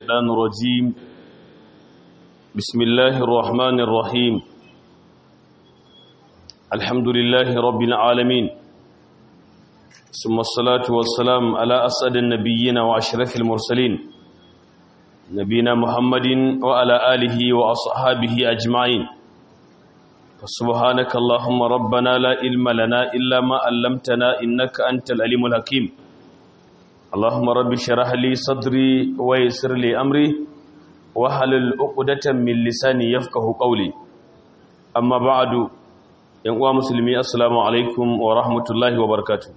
الشيطان الرجيم بسم الله الرحمن الرحيم الحمد لله رب العالمين ثم الصلاة والسلام على أسعد النبيين وأشرف المرسلين نبينا محمد وعلى آله وأصحابه أجمعين فسبحانك اللهم ربنا لا علم لنا إلا ما علمتنا إنك أنت العليم الحكيم اللهم رب اشرح لي صدري ويسر لي أمري واحلل عقدة من لساني يفقه قولي أما بعد yan uwa musulmi assalamu alaikum wa rahmatullahi wa barakatuh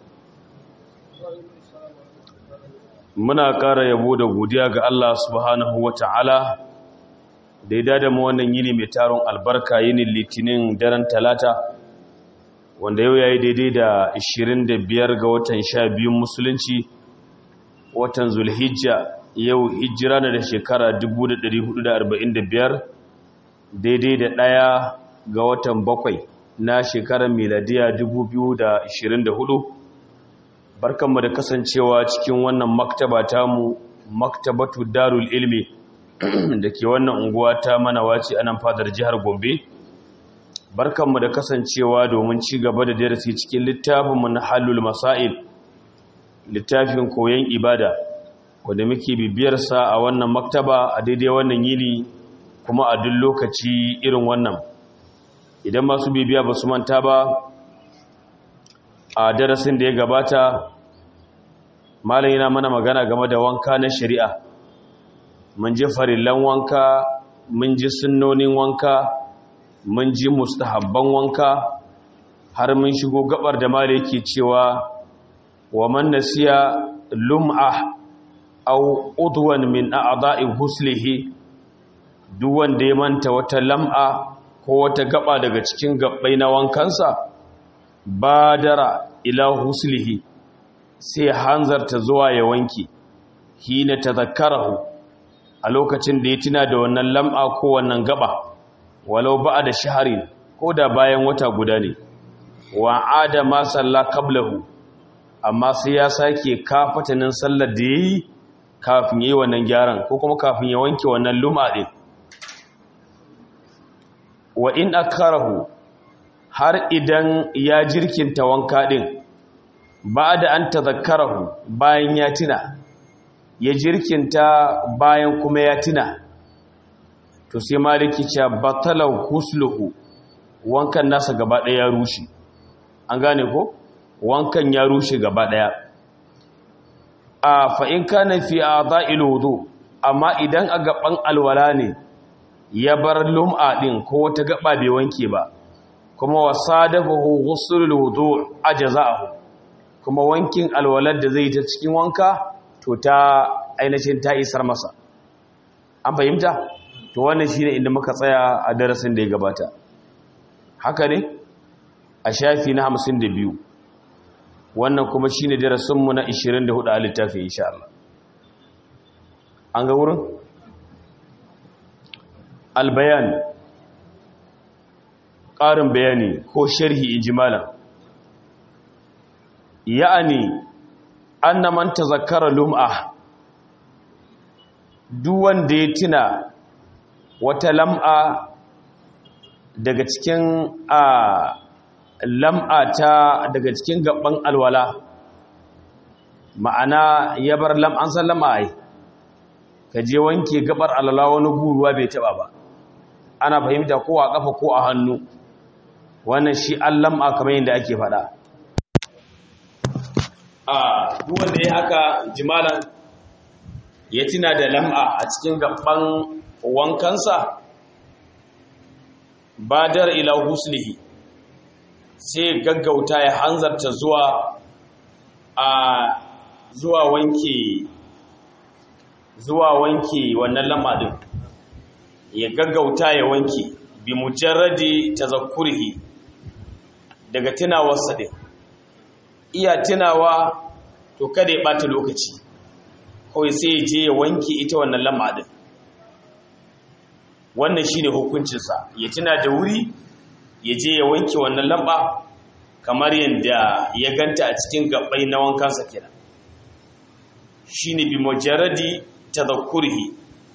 muna ƙara yabo da godiya ga Allah subhanahu wa ta'ala da ya dada mu wannan yini mai taron albarka yinin litinin daren talata wanda yau ya yi daidai da 25 ga watan 12 musulunci watan zulhijja yau hijira na da shekara 1445 daidai da ɗaya ga watan bakwai na shekarar miladiya 2024 barkanmu da kasancewa cikin wannan maktaba tamu maktabatu darul ilmi da ke wannan unguwa ta manawaci anan fadar jihar gombe barkanmu da kasancewa domin ci gaba da darasi cikin littafinmu na halul masail littafin koyon ibada wanda muke bibiyarsa a wannan maktaba a daidai wannan yini kuma a duk lokaci irin wannan idan masu bibiya ba su manta ba a darasin da ya gabata malam yana mana magana game da wanka na shari'a mun ji farillan wanka mun ji sunnonin wanka mun ji mustahabban wanka har mun shigo gabar da malam yake cewa wa man nasiya lum'a aw udwan min a'da'i huslihi duk wanda ya manta wata lam'a ko wata gaba daga cikin gabbai na wankansa badara ila huslihi sai hanzarta zuwa ya wanke hina tazakkarahu a lokacin da ya tuna da wannan lam'a ko wannan gaba walau ba'a da shaharin ko da bayan wata guda ne wa ada ma salla qablahu amma sai ya sake kafatanin sallar da yayi kafin yayi wannan gyaran ko kuma kafin ya wanke wannan lum'a din wa in akarahu har idan ya jirkinta wanka din ba da an tazakkarahu bayan ya tuna ya jirkinta bayan kuma ya tuna to sai maliki ce batalau husluhu wankan nasa gaba ɗaya ya rushe an gane ko wankan ya rushe gaba ɗaya a fa'in kana fi a za'il wudu amma idan a gaban alwala ne ya bar lum'a ɗin ko wata gaba bai wanke ba kuma wasa dafa husulul wudu ajaza'ahu kuma wankin alwalar da zai ta cikin wanka to ta ainihin ta isar masa an fahimta to wannan shine inda muka tsaya a darasin da ya gabata haka ne a shafi na 52 wannan kuma shine darasinmu na 24 a littafi insha Allah an ga wurin albayan ƙarin bayani ko sharhi injimalan ya'ani anna man tazakkara lum'a duk wanda ya tuna wata lam'a daga cikin a lam'a ta daga cikin gaban alwala ma'ana ya bar lam'an san lam'a ai ka je wanke gabar alwala wani guruwa bai taba ba ana fahimta ko a kafa ko a hannu wannan shi an lam'a kamar yadda ake faɗa a duk wanda ya haka jimalan ya tuna da lam'a a cikin gaban wankansa badar ila huslihi sai gaggauta ya hanzarta zuwa a zuwa wanke zuwa wanke wannan lam'a din ya gaggauta ya wanke bi mujarradi tazakkurihi daga tunawarsa din iya tunawa to kada ya bata lokaci kawai sai ya je ya wanke ita wannan lam'a din wannan shine hukuncinsa ya tuna da wuri ya je ya wanke wannan lamba kamar yadda ya ganta a cikin gabbai na wankansa kenan shine bi mujarradi tadhakkurihi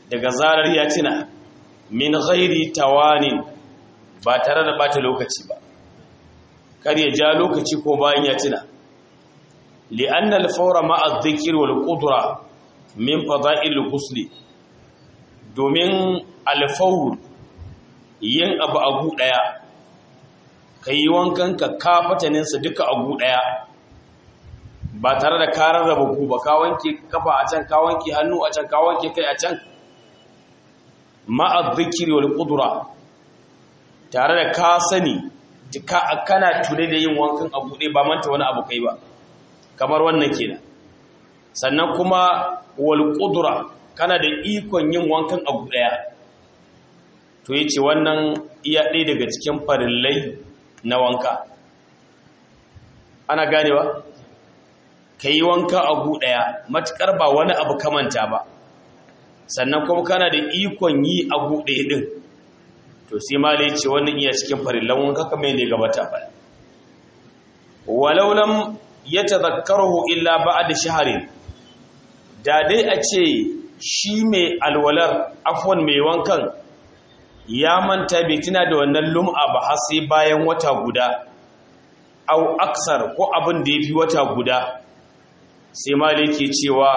daga zarar ya tuna min ghairi tawanin ba tare da bata lokaci ba kar ya ja lokaci ko bayan ya tuna li'anna al-fawra ma'a adh-dhikri wal qudra min fada'il al-ghusl domin al-fawr yin abu agu daya kai wankan ka kafatanin sa duka agu daya ba tare da karar raba ku ba ka wanke kafa a can ka wanke hannu a can ka wanke kai a can ma'a dhikri wal qudra tare da ka sani kana tune da yin wankan abu ɗaya ba manta wani abu kai ba kamar wannan kenan sannan kuma wal qudra kana da ikon yin wankan abu ɗaya to yace wannan iya ɗaya daga cikin farillai na wanka ana ganewa kai wanka abu ɗaya matukar ba wani abu kamanta ba sannan kuma kana da ikon yi abu ɗaya din to sai ma da ce wannan iya cikin farillan wanka kamar yadda gabata ba walau lam yatadhakkaruhu illa ba'da shahrin da dai a ce shi mai alwalar afwan mai wankan ya manta bai tuna da wannan lum'a ba har sai bayan wata guda au aksar ko abin da yafi wata guda sai ma da yake cewa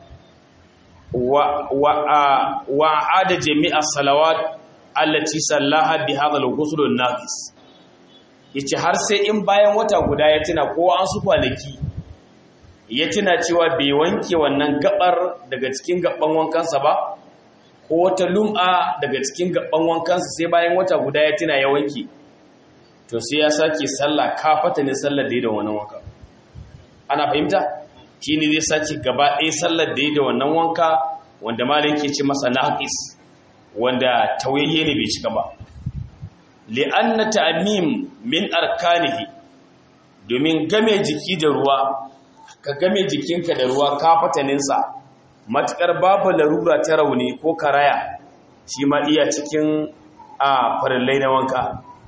wa wa wa ada jami'a salawat allati sallaha bi hadha al-ghusl an-naqis yace har sai in bayan wata guda ya tuna ko an su kwanaki ya tuna cewa bai wanke wannan gabar daga cikin gaban wankansa ba ko wata lum'a daga cikin gaban wankansa sai bayan wata guda ya tuna ya wanke to sai ya sake sallah kafata ne sallar da da wannan wanka ana fahimta shine zai sake gaba ɗaya sallar da da wannan wanka wanda malai yake ce masa naqis wanda tauyayye ne bai cika ba li'anna ta'mim min arkanihi domin game jiki da ruwa ka game jikinka da ruwa ka fataninsa matukar babu larura ta rauni ko karaya shi ma iya cikin a farillai na wanka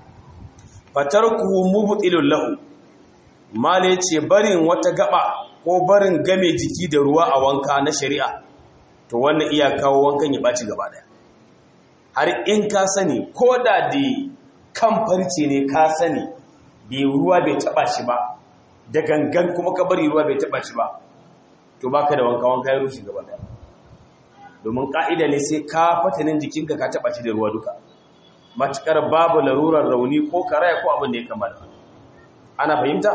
fatarku mubtilul lahu mala ce barin wata gaba ko barin game jiki da ruwa a wanka na shari'a to wannan iya kawo wankan ya baci gaba daya har in ka sani ko da da kan farce ne ka sani bai ruwa bai taba shi ba da gangan kuma ka bari ruwa bai taba shi ba to baka da wanka wanka ya rushe gaba daya domin ka'ida ne sai ka fatanin jikinka ka taba shi da ruwa duka matukar babu larurar rauni ko karaya ko abin da ya kamata ana fahimta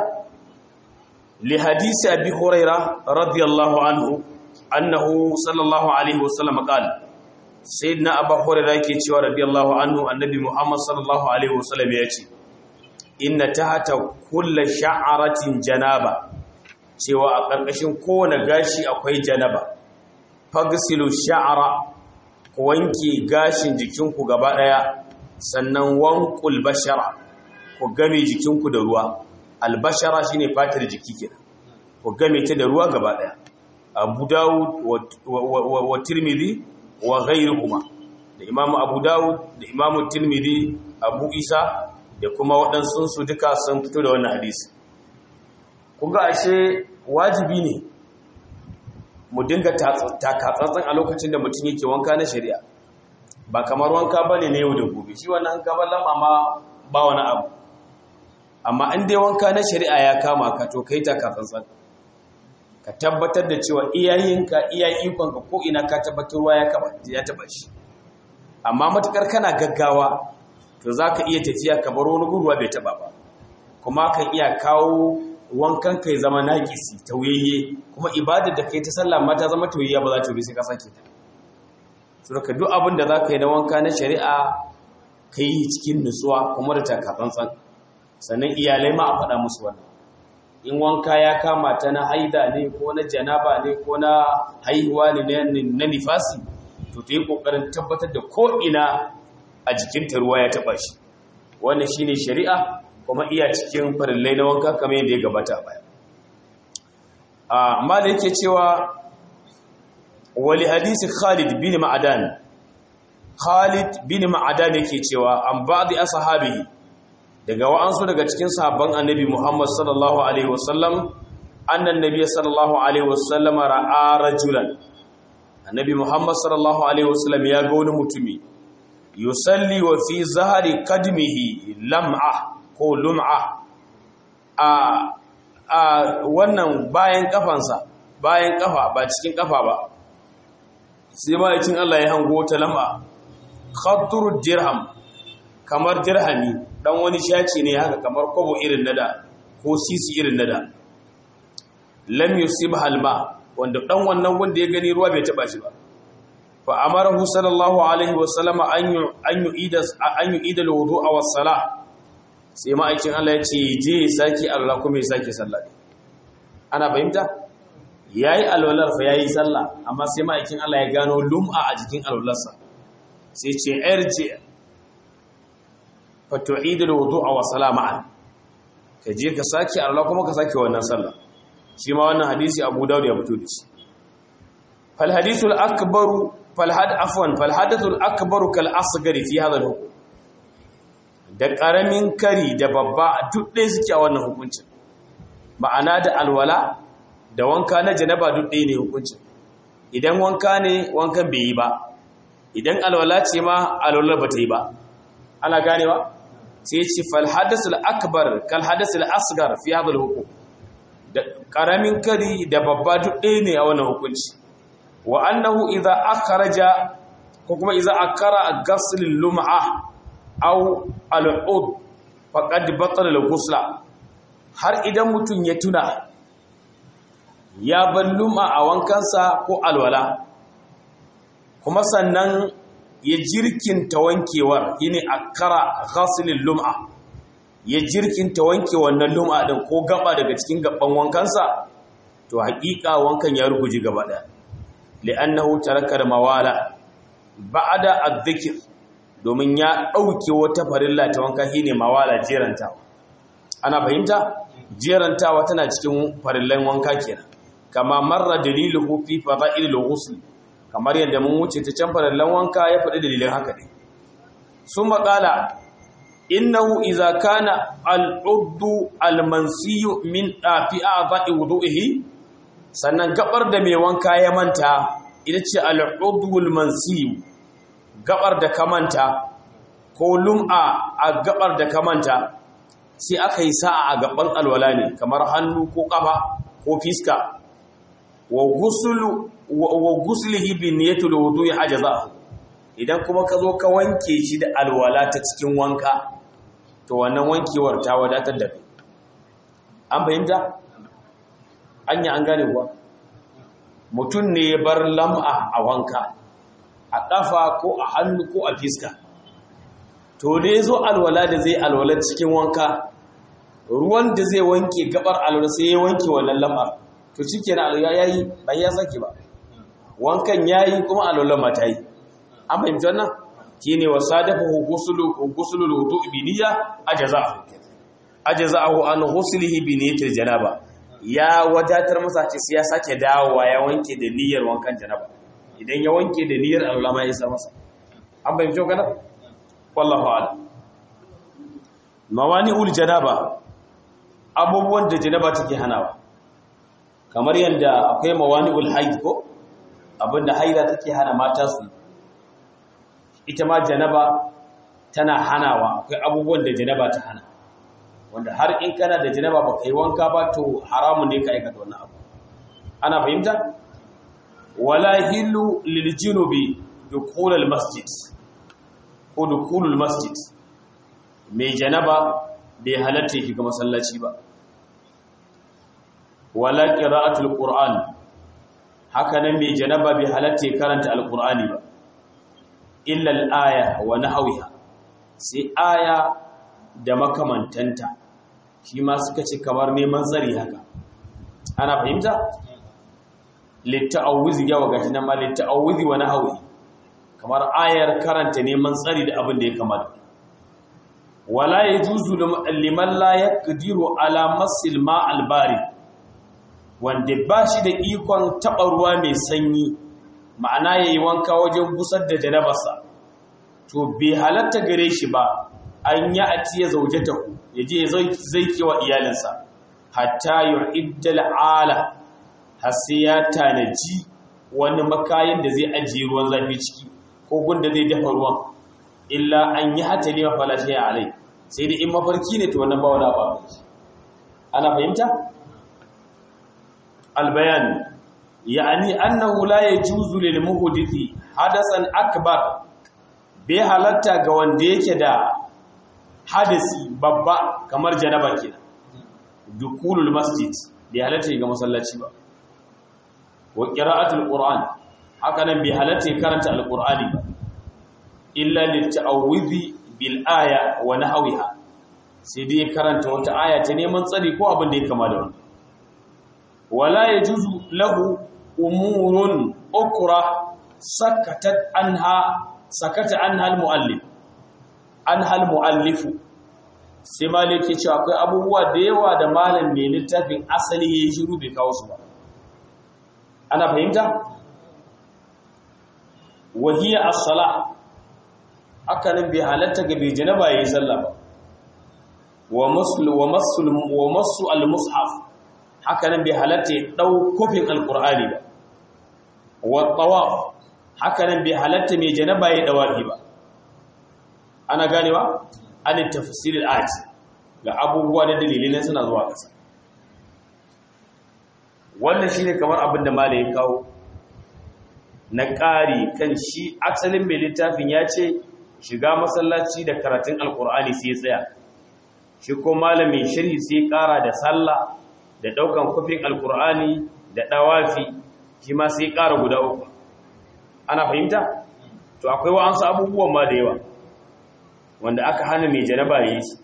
li hadisi abi huraira radiyallahu anhu annahu sallallahu alaihi wasallam qala sayyidina abu hurairah yake cewa radiyallahu anhu annabi muhammad sallallahu alaihi wasallam ya ce inna tahta kulli sha'aratin janaba cewa a ƙarƙashin kowane gashi akwai janaba fagsilu sha'ara ku wanke gashin jikinku gaba ɗaya sannan wanqul bashara ku game jikinku da ruwa albashara shine fatar jiki kenan ku game ta da ruwa gaba ɗaya abu dawud wa tirmidhi wa ghairuhuma da imamu abu dawud da imamu tirmidhi abu isa da kuma waɗansu su duka sun fito da wannan hadisi kuga ashe wajibi ne mu dinga takatsantsan a lokacin da mutum yake wanka na shari'a ba kamar wanka ba ne na yau da gobe shi wannan gaban lama ma ba wani abu amma in dai wanka na shari'a ya kama ka to kai takatsantsan ka tabbatar da cewa iyayenka iya ikonka ko ina ka tabbatar ruwa ya taba shi amma matukar kana gaggawa to za ka iya tafiya ka bar wani gurwa bai taba ba kuma kan iya kawo wankan kai zama naƙisi tauyayye kuma ibadar da kai ta sallah ma ta zama tauyayya ba za ta yi sai ka sake ta so ka duk abin da za ka yi na wanka na shari'a ka yi cikin nutsuwa kuma da takatsantsan sannan iyalai ma a faɗa musu wannan in wanka ya kama ta na haida ne ko na janaba ne ko na haihuwa ne na nifasi to ta yi ƙoƙarin tabbatar da ko'ina a jikinta ruwa ya taɓa shi wannan shi ne shari'a kuma iya cikin farillai na wanka kamar yadda ya gabata baya amma da yake cewa wali hadisi khalid bin ma'adan khalid bin ma'adan yake cewa an ba'di ashabihi daga wa'ansu daga cikin sahabban annabi Muhammad sallallahu alaihi wasallam annan nabiy sallallahu alaihi wasallam ra'a rajulan annabi muhammad sallallahu alaihi wasallam ya ga wani mutumi yusalli wa fi zahari kadmihi lam'a ko lum'a a a wannan bayan kafansa bayan kafa ba cikin kafa ba sai ma'aikin Allah ya hango ta lam'a khattur dirham kamar dirhami dan wani shaci ne haka kamar kobo irin nada ko sisi irin nada lam yusib halma wanda dan wannan wanda ya gani ruwa bai taba shi ba fa amarahu sallallahu alaihi wa sallama an yu an yu'ida an yu'ida alwudu'a was salah sai ma'aikin Allah ya ce je saki Allah kuma ya saki sallah ana fahimta yayi alwalar fa yayi sallah amma sai ma'aikin Allah ya gano lum'a a jikin alwalarsa sai ce irji fa tu'ida alwudu'a was salah ma'an ka je ka saki Allah kuma ka saki wannan sallah shi ma wannan hadisi abu dawud ya fito da shi fal hadithul akbaru fal had afwan fal hadathul akbaru kal asghari fi hadha al hukm da karamin kari da babba duk ɗaya suke a wannan hukuncin ma'ana da alwala da wanka na janaba duk ɗaya ne hukuncin idan wanka ne wankan bai yi ba idan alwala ce ma alwala ba ta yi ba ana ganewa sai ce fal hadathul akbar kal hadathul asghar fi hadha al hukm da ƙaramin kari da babba duk ɗaya ne a wannan hukunci wa annahu idza akhraja ko kuma idza akara ghasl lum'a aw al-ud faqad batala al-ghusla har idan mutum ya tuna ya bar lum'a a wankansa ko alwala kuma sannan ya jirkinta wankewar yine akara ghasl lum'a ya jirkinta wanke wannan lum'a din ko gaba daga cikin gaban wankansa to haƙiƙa wankan ya ruguje gaba ɗaya li'annahu taraka mawala ba'da adh-dhikr domin ya ɗauke wata farilla ta wanka shine mawala jerantawa ana fahimta jerantawa tana cikin farillan wanka kenan kama marra daliluhu fi fada'il al-ghusl kamar yadda mun wuce ta can farillan wanka ya faɗi dalilin haka ne summa qala innahu idza kana al-uddu al-mansiyu min fi a'dha'i wudu'ihi sannan gabar da mai wanka ya manta ita ce al-uddu al-mansiyu gabar da ka manta ko lum'a a gabar da ka manta sai aka yi sa'a a gaban alwala ne kamar hannu ko kafa ko fiska wa ghuslu wa ghuslihi bi niyyati al-wudu'i ajaza idan kuma ka zo ka wanke shi da alwala ta cikin wanka to wannan wankewar ta wadatar da kai an fahimta anya an gane kuwa mutum ne ya bar lam'a a wanka a ƙafa ko a hannu ko a fiska to da ya zo alwala da zai alwala cikin wanka ruwan da zai wanke gabar alwala sai ya wanke wannan lam'ar to cike na alwala ya yi bai ya sake ba wankan ya yi kuma alwala ma ta yi an fahimci wannan shine wasadafahu ghuslu ghuslu al-wudu' bi niyya ajza'ahu ajza'ahu an ghuslihi bi niyyatil janaba ya wadatar masa ce sai ya sake dawowa ya wanke da niyyar wankan janaba idan ya wanke da niyyar ulama ya isa masa an bayyana cewa kana wallahu a'lam mawani'ul janaba abubuwan da janaba take hanawa kamar yanda akwai mawani'ul haid ko abinda haida take hana mata su ita ma janaba tana hanawa akwai abubuwan da janaba ta hana wanda har in kana da janaba ba ka yi wanka ba to haramun ne ka aikata wannan abu ana fahimta wala hillu lil junubi dukhul al masjid ko dukhul al masjid mai janaba bai halatta yake ga masallaci ba wala qira'atul qur'an haka nan mai janaba bai halatta ya karanta alqur'ani ba illa al-aya wa nahwiha sai aya da makamantanta shi ma suka ce kamar neman tsari haka ana fahimta litta'awuzi yawa gashi nan ma litta'awuzi wa nahwi kamar ayar karanta neman tsari da abin da ya kamata wala yajuzu liman la yaqdiru ala masil ma'al bari wanda ba shi da ikon taɓa ruwa mai sanyi ma'ana yayi wanka wajen busar da janabarsa to bai halatta gare shi ba an yi a tiye zaujatahu ya je zai kewa iyalinsa hatta yu'iddal ala har sai ya tanaji wani makayin da zai ajiye ruwan zafi ciki ko gunda zai dafa ruwan illa an yi hata ne mafalashi ya alai sai dai in mafarki ne to wannan ba wani ba ana fahimta albayan ya'ani annahu la yajuzu lil muhdithi hadasan akbar bai halatta ga wanda yake da hadasi babba kamar janaba kenan dukulul masjid bai halatta ga masallaci ba wa qira'atul qur'an haka nan bai halatta karanta alqur'ani ba illa litta'awudhi bil aya wa nahwiha sai dai karanta wata aya ta neman tsari ko abin da ya kama da wannan wala yajuzu lahu umurun ukra sakatat anha sakata anha al muallif anha al muallifu sai maliki cewa akwai abubuwa da yawa da malam mai littafin asali yayi shiru bai kawo su ba ana fahimta wahiya as-salah haka nan bai halatta ga bai janaba yayi sallah ba wa masul wa masul wa masu al-mushaf haka nan bai halatta ya dau kofin al-qur'ani ba wa tawaf haka nan bai halatta mai janaba yayi dawafi ba ana ganewa an tafsir al-ayat ga abubuwa da dalilai suna zuwa kasa wannan shine kamar abin da malai ya kawo na ƙari kan shi asalin mai littafin ya ce shiga masallaci da karatun alkur'ani sai tsaya shi ko malamin shirhi sai ƙara da sallah da ɗaukan kufin alkur'ani da ɗawafi shi ma sai ƙara guda uku ana fahimta to akwai wa'ansu abubuwan ma da yawa wanda aka hana mai janaba yi shi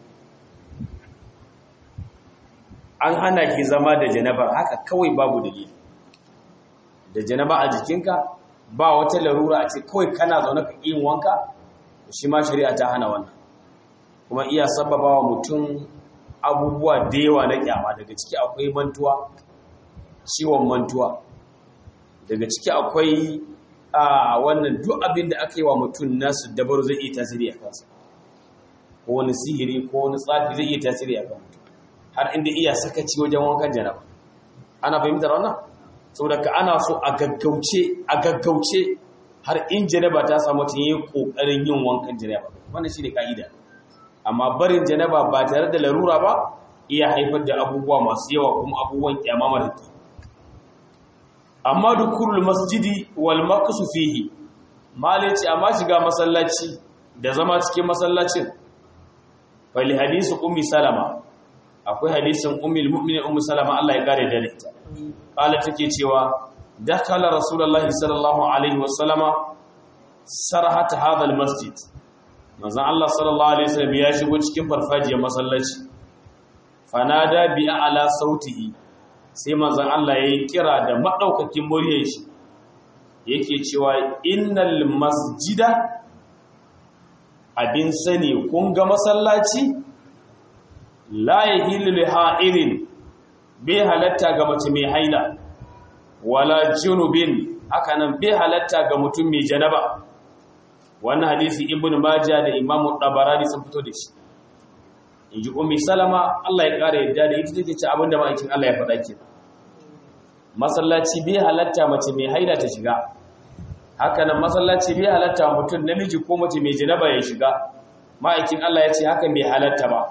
an hana ki zama da janaba haka kawai babu dalili da janaba a jikinka ba wata larura a ce kawai kana zaune ka yin wanka shi ma shari'a ta hana wannan kuma iya sababa wa mutum abubuwa da yawa na kyama daga ciki akwai mantuwa ciwon mantuwa daga ciki akwai a wannan duk abin da aka yi wa mutum nasu dabaru zai iya tasiri a kansa ko wani sihiri ko wani tsafi zai iya tasiri a kan mutum har inda iya sakaci wajen wankan janaba ana fahimtar wannan saboda ka ana so a gaggauce a gaggauce har in janaba ta samu ta yi kokarin yin wankan janaba wannan shine kaida amma barin janaba ba tare da larura ba iya haifar da abubuwa masu yawa kuma abubuwan kyama mara amma dukurul masjidi wal maqsu fihi malaci amma shiga masallaci da zama cikin masallacin fali hadisi ummi salama akwai hadisin ummul mu'minin ummu salama Allah ya kare da ita kala take cewa dakala rasulullahi sallallahu alaihi wasallama sarhata hadha almasjid manzon Allah sallallahu alaihi wasallam ya shigo cikin farfajiyar masallaci fanada bi ala sautihi sai manzon Allah yayi kira da madaukakin muryar shi yake cewa innal masjida abin sani kun ga masallaci la yahilu li ha'irin bai halatta ga mace mai haila wala junubin haka nan bai halatta ga mutum mai janaba wannan hadisi ibn majah da imam tabarani sun fito da shi inji ummi salama Allah ya kare yadda da ita take ce abinda ma'aikin Allah ya faɗa ke masallaci bai halatta mace mai haila ta shiga haka nan masallaci bai halatta mutum namiji ko mace mai janaba ya shiga ma'aikin Allah ya ce haka bai halatta ba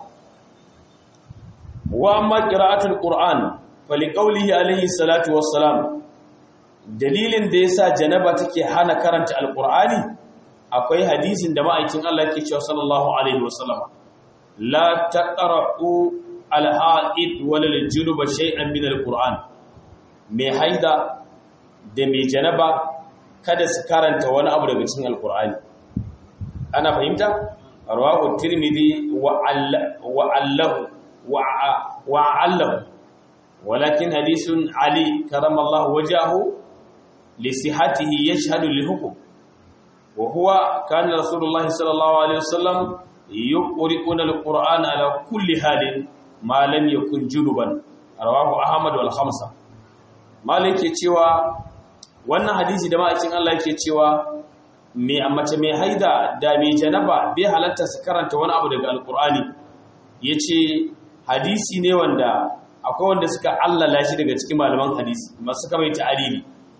wa amma qira'atul qur'an faliqaulihi alayhi salatu wassalam dalilin da yasa janaba take hana karanta alqur'ani akwai hadisin da ma'aikin Allah yake cewa sallallahu alaihi wasallam la taqra'u alha'id wala aljunuba shay'an min alqur'an mai haida da mai janaba kada su karanta wani abu daga cikin alqur'ani ana fahimta rawahu tirmidhi wa allahu وعله ولكن حديث علي كرم الله وجهه لصحته يشهد للحكم وهو كان رسول الله صلى الله عليه وسلم يقرؤون القرآن على كل حال ما لم يكن جنبا رواه أحمد والخمسة مالك cewa wannan hadisi da ma'aikin Allah yake cewa mai mace mai haida da mai janaba bai halatta su karanta wani abu daga alkur'ani yace hadisi ne wanda akwai wanda suka allala shi daga cikin malaman hadisi masu suka mai ta'alili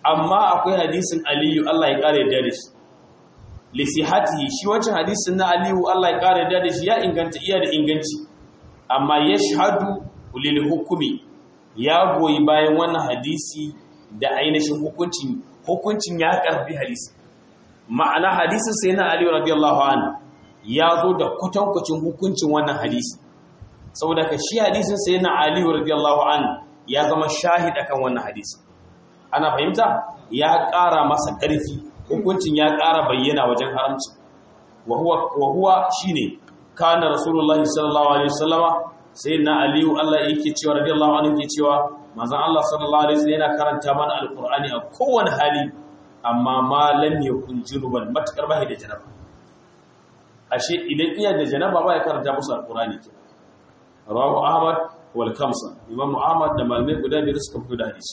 amma akwai hadisin aliyu Allah ya kare da shi lisihatihi shi wancan hadisin na aliyu Allah ya kare da shi ya inganta iya da inganci amma yashhadu lil hukumi ya goyi bayan wannan hadisi da ainihin hukuncin hukuncin ya karbi hadisi ma'ana hadisin sai na aliyu radiyallahu anhu ya zo da kwatankwacin hukuncin wannan hadisi saboda ka shi hadisin sai na aliyu radiyallahu anhu ya zama shahid akan wannan hadisi ana fahimta ya ƙara masa ƙarfi hukuncin ya ƙara bayyana wajen haramci wa huwa shine kana rasulullahi sallallahu alaihi wasallama sayyidina aliyu Allah yake cewa radiyallahu anhu yake cewa manzon Allah sallallahu alaihi wasallam yana karanta mana alqur'ani a kowane hali amma ma lam yakun junuban matakar bai da janaba ashe idan iya da janaba ba ya karanta musu alqur'ani ke rawahu ahmad wal kamsa imam ahmad da malamai guda biyar suka fito da hadisi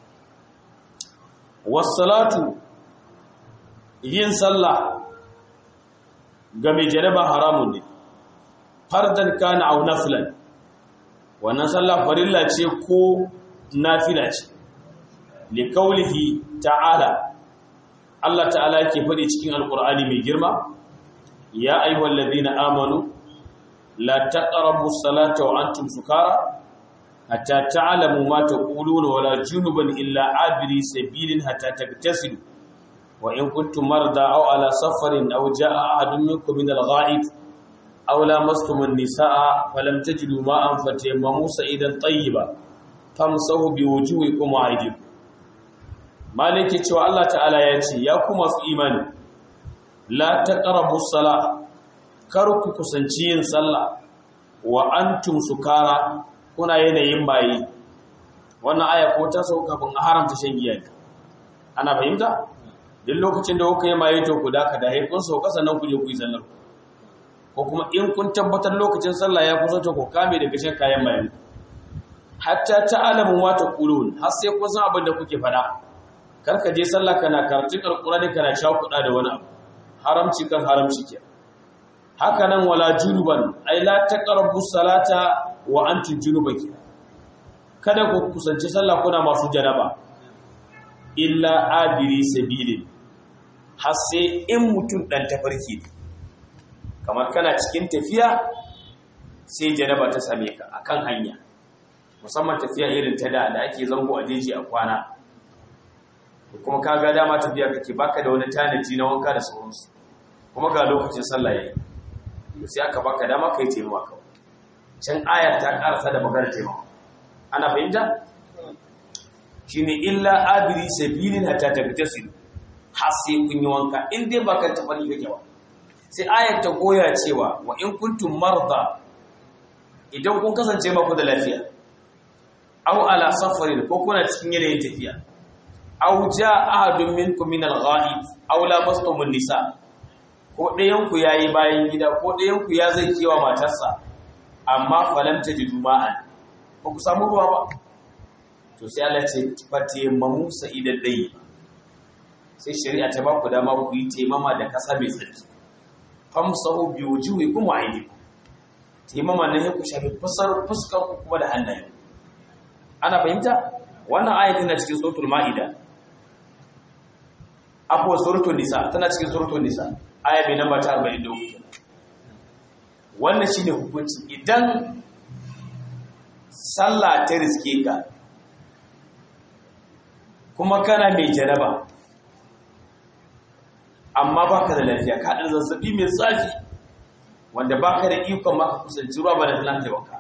wassalatu yin sallah ga mai janaba haramun ne fardan kana aw naflan wannan sallah farilla ce ko nafila ce li kaulihi ta'ala Allah ta'ala yake faɗi cikin alqur'ani mai girma ya ayyuhal ladina amanu la taqrabu as-salata wa antum sukara hatta ta'lamu ma taquluna wala junuban illa abiri sabilin hatta tagtasilu wa in kuntum marda aw ala safarin aw jaa ahadun minkum min al-gha'ib aw lamastum an-nisaa falam tajidu ma'an fatayammamu sa'idan tayyiba famsahu biwujuhikum wa aydikum malike cewa Allah ta'ala ya ce ya ku masu imani la taqrabu as-salah kar ku kusanci yin sallah wa antum sukara kuna yanayin bayi wannan aya ko ta sauka kafin a haramta shan giya ana fahimta duk lokacin da kuka yi maye to ku daka da haifun sauka sannan ku je ku yi sallar ko kuma in kun tabbatar lokacin sallah ya kusa to ku kame daga shan kayan maye hatta ta'lamu wa taqulun har sai kun san abin da kuke fada kar ka je sallah kana karatun alqur'ani kana shakuda da wani abu haramci kan haramci ke haka nan wala junuban ay la taqrabu salata wa antum junuban kada ku kusanci sallah kuna masu janaba illa abiri sabilin har sai in mutum dan tafarki kamar kana cikin tafiya sai janaba ta same ka akan hanya musamman tafiya irin ta da da ake zango a jeji a kwana kuma ka ga dama tafiya kake baka da wani tanaji na wanka da sauransu kuma ga lokacin sallah yayi sai aka baka dama kai taimawa kawai can ayar ta karasa da maganar taimawa ana fahimta shine illa abiri sabilin hatta tabtasilu har sai kun yi wanka in dai baka tafari kake ba sai ayar ta goya cewa wa in kuntum marda idan kun kasance ba ku da lafiya aw ala safarin ko kuna cikin yanayin tafiya aw jaa ahadun minkum min al-ghaib aw lamastum an-nisa ko ɗayan ku yayi bayan gida ko ɗayan ku ya zai kewa matarsa amma falam tajidu ma'an ba ku samu ruwa ba to sai Allah ce fate mamu sa'idan dai sai shari'a ta ba ku dama ku yi taimama da kasa mai tsarki famsahu bi wujuhikum wa aydikum taimama ne ku shafi fusar fuskar ku kuma da hannaye ana fahimta wannan ayat tana cikin suratul maida akwai suratul nisa tana cikin suratul nisa aya mai namba ta 43 wannan shine hukunci idan sallah ta riske ka kuma kana mai jaraba amma baka da lafiya ka da zazzabi mai tsafi wanda baka da ikon maka kusanci ruwa ba da talanta wanka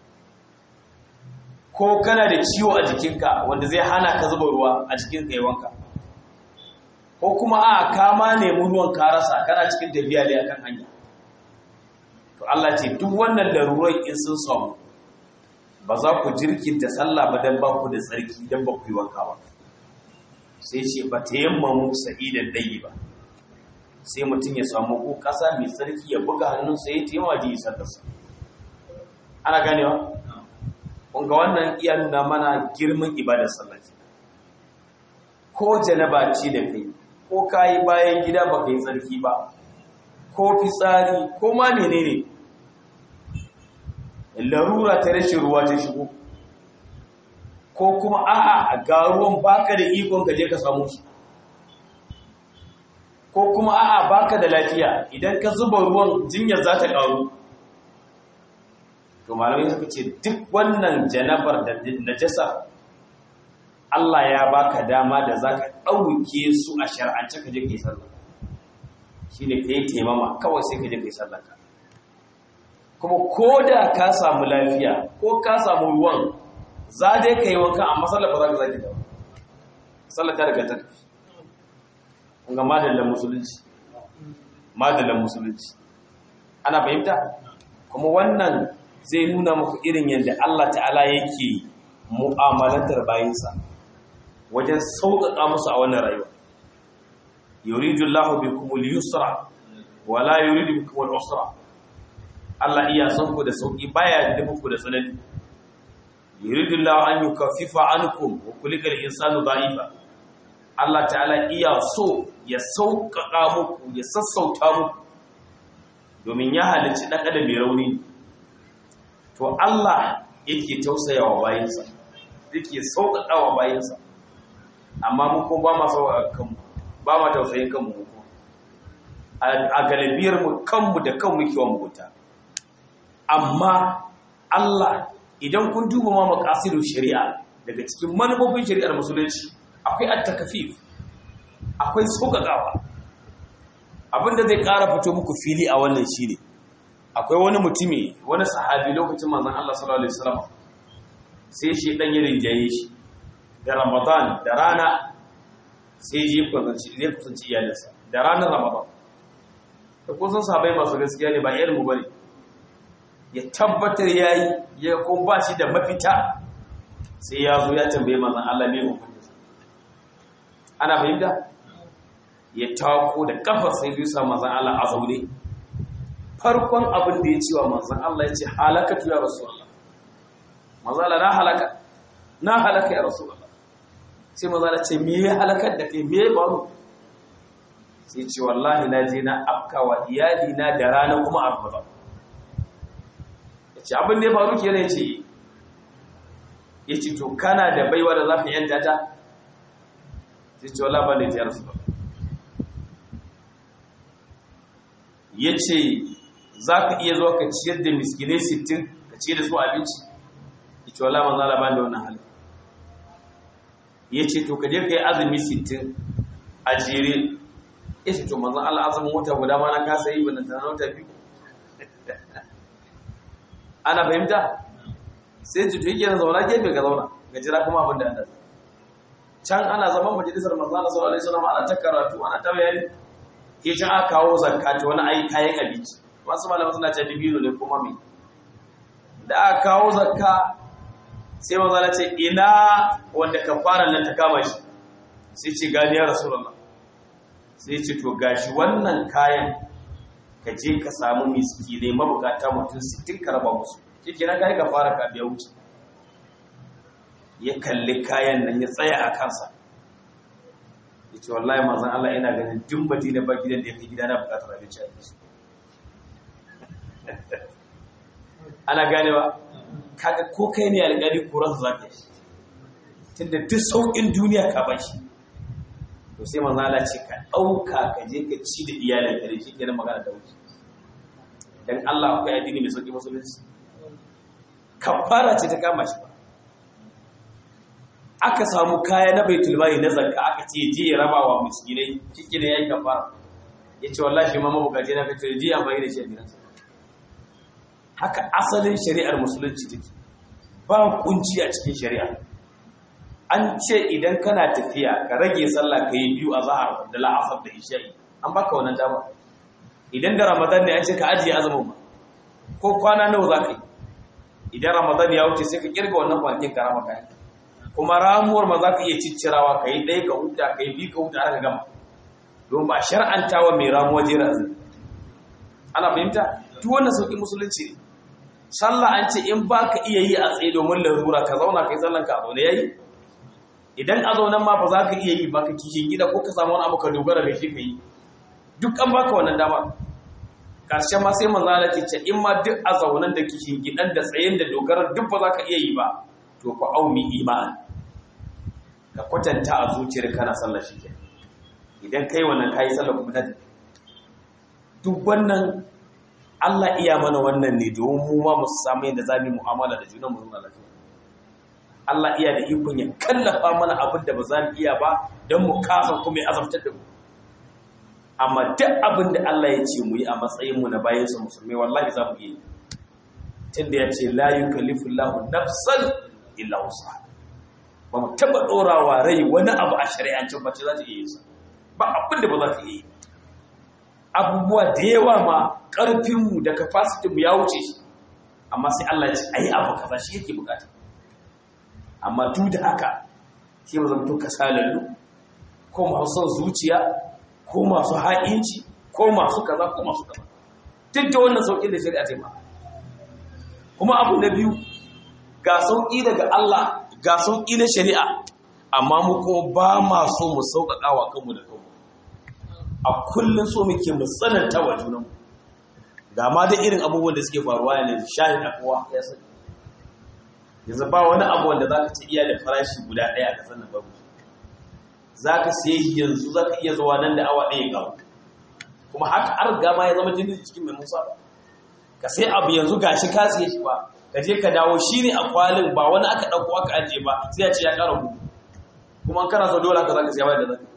ko kana da ciwo a jikinka wanda zai hana ka zuba ruwa a jikin ka wanka ko kuma a kama nemi ruwan ka rasa kana cikin tafiya ne akan hanya to Allah ce duk wannan larurai in sun samu ba za ku jirkinta sallah ba dan ba ku da tsarki dan ba ku yi wanka ba sai ce ba ta yamma mu sa'idan dai ba sai mutum ya samu ko ƙasa mai tsarki ya buga hannunsa ya taimaka ji isar da su ana ganewa kunga wannan iya nuna mana girman ibadar sallaci ko janaba ce da kai ko kayi bayan gida ba kai tsarki ba ko fitsari ko ma menene larura ta rashin ruwa ta shigo ko kuma a'a ga ruwan baka da ikon ka je ka samu shi ko kuma a'a baka da lafiya idan ka zuba ruwan jinyar za ta ƙaru to malamai suka ce duk wannan janabar da najasa Allah ya baka dama da za ka ɗauke su a shar'ance ka je ka yi sallah shi ne ka yi taimama kawai sai ka je ka yi sallah ka kuma ko da ka samu lafiya ko ka samu ruwan za dai ka yi wanka amma sallah ba za ka zaki da sallah ta daga ta ga madallan musulunci madallan musulunci ana fahimta kuma wannan zai nuna muku irin yadda Allah ta'ala yake mu'amalantar bayinsa wajen sauƙaƙa musu a wannan rayuwa yuridu Allahu bikum al-yusra wa la yuridu bikum al-usra Allah iya son ku da sauki baya da muku da tsanani yuridu Allahu an yukaffifa ankum wa kulika al-insanu da'ifa Allah ta'ala iya so ya sauƙaƙa muku ya sassauta muku domin ya halicci ɗan adam mai rauni to Allah yake tausayawa bayinsa yake sauƙaƙawa bayinsa amma mu ko ba ma sauƙaƙa kanmu ba ma tausayin kanmu ko a galibiyar mu kanmu da kanmu ke wa mugunta amma Allah idan kun duba ma maqasidul shari'a daga cikin manufofin shari'ar musulunci akwai at-takfif akwai sauƙaƙawa abinda zai ƙara fito muku fili a wannan shine akwai wani mutumi wani sahabi lokacin manzon Allah sallallahu alaihi wasallam sai shi dan ya rinjaye shi da Ramadan da rana sai ji kusanci ne kusanci iyalinsa da ranar Ramadan da kusan sahabbai masu gaskiya ne ba irin mu bane ya tabbatar yayi ya kuma ba shi da mafita sai ya zo ya tambaye manzon Allah me hukunci ana fahimta ya tako da kafar sai biyu sa manzon Allah a zaune farkon abin da ya ce wa manzon Allah ya ce halakatu ya rasulullah manzon Allah na halaka na halaka ya rasulullah sai manzon Allah ce me ya halakar da kai me ya faru sai ce wallahi na je na afkawa iyali na da rana kuma a Ramadan ya ce abin da ya faru kenan ya ce ya ce to kana da baiwa da za ka yanta ta sai ce wala ba da ya rasu ba ya ce za ka iya zuwa ka ciyar da miskinai sittin ka ciyar da su abinci ya ce wala manzala ba da wannan hali ya ce to ka je ka yi azumi sittin a jere ya ce to manzan Allah azumin wata guda ma na kasa yi wannan tana wata biyu ana fahimta sai cutu yake na zauna gefe ga zauna ga jira kuma abin da ana can ana zaman majalisar manzana sallallahu alaihi wasallam ana ta karatu ana ta bayani ke can aka kawo zakka ta wani ayi kayan abinci masu malaman suna ce dibino ne kuma me da aka kawo zakka sai manzana ce ina wanda kafara nan ta kama shi sai ce gani ya rasulullah sai ce to gashi wannan kayan ka je ka samu miskinai mabukata mutum 60 ka raba musu shi na kai ka fara ka biya wuce ya kalli kayan nan ya tsaya a kansa ya ce wallahi mazan Allah ina ganin duk madina ba gidan da ya fi gida na bukatar abinci a yanzu ana gane ba kaga ko kai ne alƙali kuran za ka yi tunda duk sauƙin duniya ka ba shi to sai mazan Allah ce ka ɗauka ka je ka ci da iyalin ka da shi ke magana da wuce dan Allah akwai addini mai sauƙi musulunci kafara ce ta kama shi ba aka samu kaya na baitul mali na zakka aka ce je ya raba wa miskinai ciki ne yayi kafara yace wallahi ma mabukaci na kace je amfani da shi a gidansa haka asalin shari'ar musulunci take ba kunci a cikin shari'a an ce idan kana tafiya ka rage sallah ka yi biyu a zahar da la'asar da isha'i an baka wannan dama idan da ramadan ne an ce ka ajiye azumin ba ko kwana nawa za ka yi idan ramadan ya wuce sai ka kirga wannan kwanakin ka rama kayan kuma ramuwar ma za ka iya ciccirawa ka yi ɗaya ka huta ka yi biyu ka huta aka gama don ba shar'anta wa mai ramuwa jera azumi ana fahimta duk wannan sauƙi musulunci ne sallah an ce in ba ka iya yi a tsaye domin larura ka zauna ka yi sallan ka a zaune ya yi idan a zaunen ma ba za ka iya yi ba ka kishin gida ko ka samu wani abu ka dogara da shi ka yi duk an baka wannan dama ƙarshen ma sai manzo Allah ce in ma duk a zaunen da kishin gidan da tsayen da dogarar duk ba za ka iya yi ba to fa aumi iman ka kwatanta a zuciyar kana sallar shi kenan idan kai wannan kai sallar kuma ta duk wannan Allah iya mana wannan ne domin mu ma mu samu yadda za mu yi mu'amala da junan mu zuwa lafiya Allah iya da ikon ya kallafa mana abin da ba za mu iya ba don mu kasa kuma ya azabtar da mu amma duk abin da Allah ya ce mu yi a matsayin mu na bayan sa musulmai wallahi za mu yi tunda ya ce la yukallifu Allahu nafsan illa wusaha ba mu taba dorawa rai wani abu a shari'ancin ba ce za ta iya yi sa ba abin da ba za ta iya yi abubuwa da yawa ma ƙarfinmu da mu ya wuce shi amma sai Allah ya ce a yi abu kaza shi yake bukata amma duk da haka sai mu zama tuka salallu ko masu son zuciya ko masu ha'inci ko masu kaza ko masu kaza duk da wannan sauƙi da shari'a ta yi kuma abu na biyu ga sauƙi daga Allah ga sauƙi na shari'a amma mu kuma ba ma so mu sauƙaƙa wa kanmu da kanmu a kullum so muke mu tsananta wa junanmu ga ma da irin abubuwan da suke faruwa yanzu shahid akwa ya sani yanzu ba wani abu wanda za ka ci iya da farashi guda ɗaya a ƙasar nan babu za ka siye shi yanzu za ka iya zuwa nan da awa ɗaya gawo kuma haka har gama ya zama jini cikin mai musa ba ka sai abu yanzu ga shi ka siye shi ba ka je ka dawo shi ne a kwalin ba wani aka ɗauko aka ajiye ba sai ya ce ya ƙara gudu kuma kana so dole haka za ka siya bayan da zaka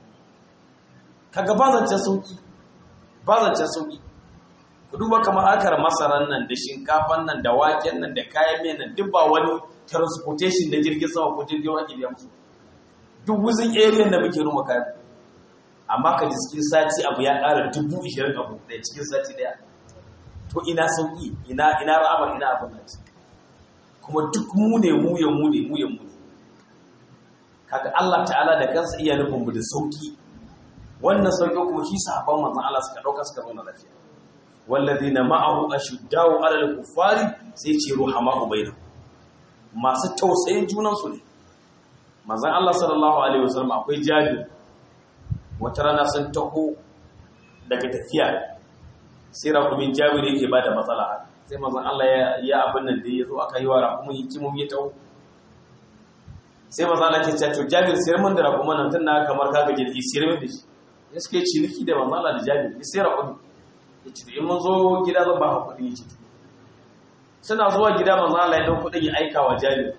kaga ba zancen sauki ba zancen sauki ku duba kamar akar masaran nan da shinkafan nan da waken nan da kayan miyan nan duk ba wani transportation da jirgin sama ko jirgin wake biya musu duk wuzin area da muke ruma kayan amma ka ji cikin sati abu ya ƙara dubu ishirin abu ɗaya cikin sati ɗaya to ina sauki ina ina ra'amar ina abin nan kuma duk mu ne mu ya mu ne mu ya mu ne kaga Allah ta'ala da kansa iya nufin mu da sauki wannan sauƙi kuma shi sahabban manzon Allah suka dauka suka zauna lafiya walladina ma'ahu ashuddau 'alal kuffari sai ce ruhama'u bainahum masu tausayin junan su ne manzon Allah sallallahu alaihi wasallam akwai jabir wata rana sun taho daga tafiya sai rakumin jabir yake bada matsala sai manzon Allah ya ya abin nan da ya zo aka yi wa rakumin hikimomi ya taho sai manzon Allah ya ce to jabir sayar mun da rakumin nan tun na kamar kaga jirgi sayar min da shi ya suke ciniki da manzala da jabir ya sai raƙudu ya ce in mun zo gida zan ba ka kuɗi ya ce suna zuwa gida manzala ya ɗau kuɗin ya aika wa jabir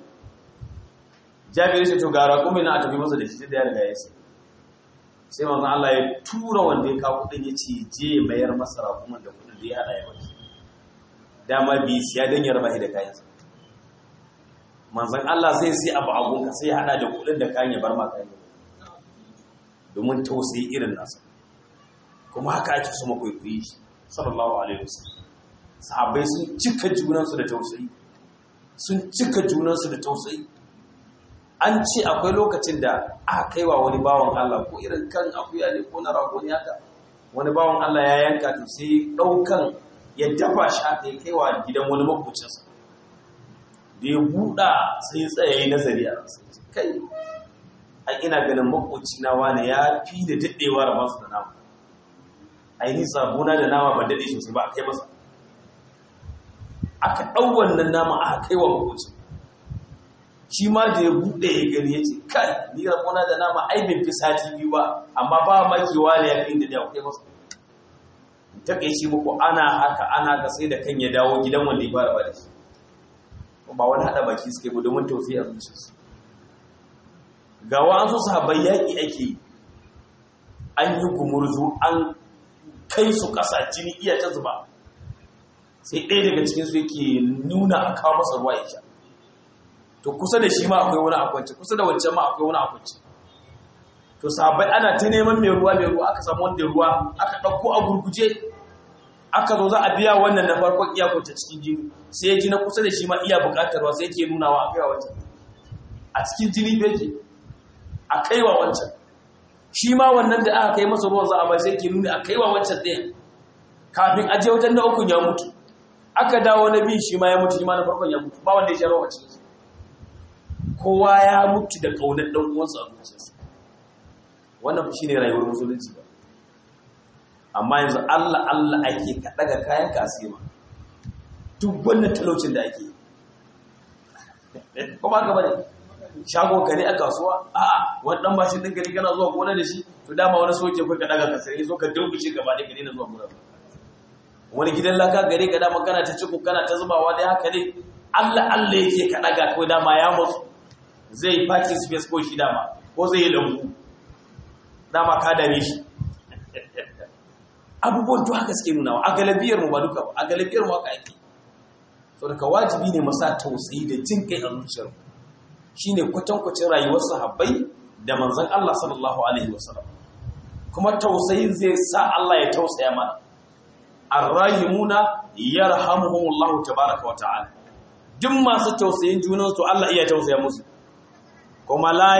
jabir ya ce to ga raƙumi na a tafi masa da shi da ya riga ya sai sai manzan Allah ya tura wanda ya kawo kuɗin ya ce je mayar masa raƙumin da kuɗin da ya haɗa ya mace dama bi siya don ya raba shi da kayansa manzan Allah sai sai abu abunka sai ya haɗa da kuɗin da kayan ya bar ma kayan domin tausayi irin nasa kuma haka ake so makwaikwai shi sallallahu alaihi wasallam sahabbai sun cika junansu da tausayi sun cika junansu da tausayi an ce akwai lokacin da aka kaiwa wani bawan Allah ko irin kan akuya ne ko na rago ne haka wani bawan Allah ya yanka to sai daukan ya dafa shi haka ya kaiwa gidan wani makocinsa da ya buɗa sai ya tsaya yi nazari a kai ai ina ganin makoci na wani ya fi da daɗewa da masu da nama ainihin sabuna da nama ban daɗe sosai ba a kai masa aka ɗau wannan nama aka kai wa makoci shi ma da ya buɗe ya gani ya ce kai ni rabona da nama ai bai fi sati biyu ba amma ba makewa ne ya fi da ya kai masa ta kai shi muku ana haka ana haka sai da kan ya dawo gidan wanda ya fara ba da shi ba wani haɗa baki suke bu domin tofi a zuciyarsu ga wa'ansu sahabbai yaƙi ake an yi gumurzu an kai su ƙasa jini iya ta zuba sai ɗaya daga cikinsu yake nuna a kawo masa ruwa ya sha to kusa da shi ma akwai wani akwanci kusa da wancan ma akwai wani akwanci to sahabbai ana ta neman mai ruwa mai ruwa aka samu wanda ruwa aka ɗauko a gurguje aka zo za a biya wannan na farkon iya kwance cikin jini sai ya ji na kusa da shi ma iya buƙatar ruwa sai yake nunawa a kaiwa wancan a cikin jini beke a kaiwa wancan shi ma wannan da aka kai masa ruwan za a bai sai ke nuni a kaiwa wancan ɗaya kafin aje wajen na ukun ya mutu aka dawo na biyu shi ma ya mutu shi ma na farkon ya mutu ba wanda ya sha ruwa cikin kowa ya mutu da ƙaunar ɗan uwansa a zuciyarsa wannan shi ne rayuwar musulunci ba amma yanzu Allah Allah ake ka daga kayan kasima duk wannan talaucin da ake kuma ka bane shago ka ne a kasuwa a'a wani dan mashin din gari kana zuwa gona da shi to dama wani soke kai ka daga ka sai zo ka dulbuce gaba da gari na zuwa gona wani gidan laka gare ka dama kana ta ciku kana ta zubawa dai haka ne Allah Allah yake ka daga ko dama ya mutu zai parking space ko shi dama ko zai yi lambu dama ka dare shi abubuwan to haka suke nuna a galabiyar mu ba duka ba a galabiyar mu haka ake so daga wajibi ne masa tausayi da jin kai a zuciyar mu shine kwatankwacin rayuwar sahabbai da manzon Allah sallallahu alaihi wasallam kuma tausayin zai sa Allah ya tausaya mana arrahimuna yarhamuhumullahu tabaaraka wa ta'ala duk masu tausayin junan su Allah iya tausaya musu kuma la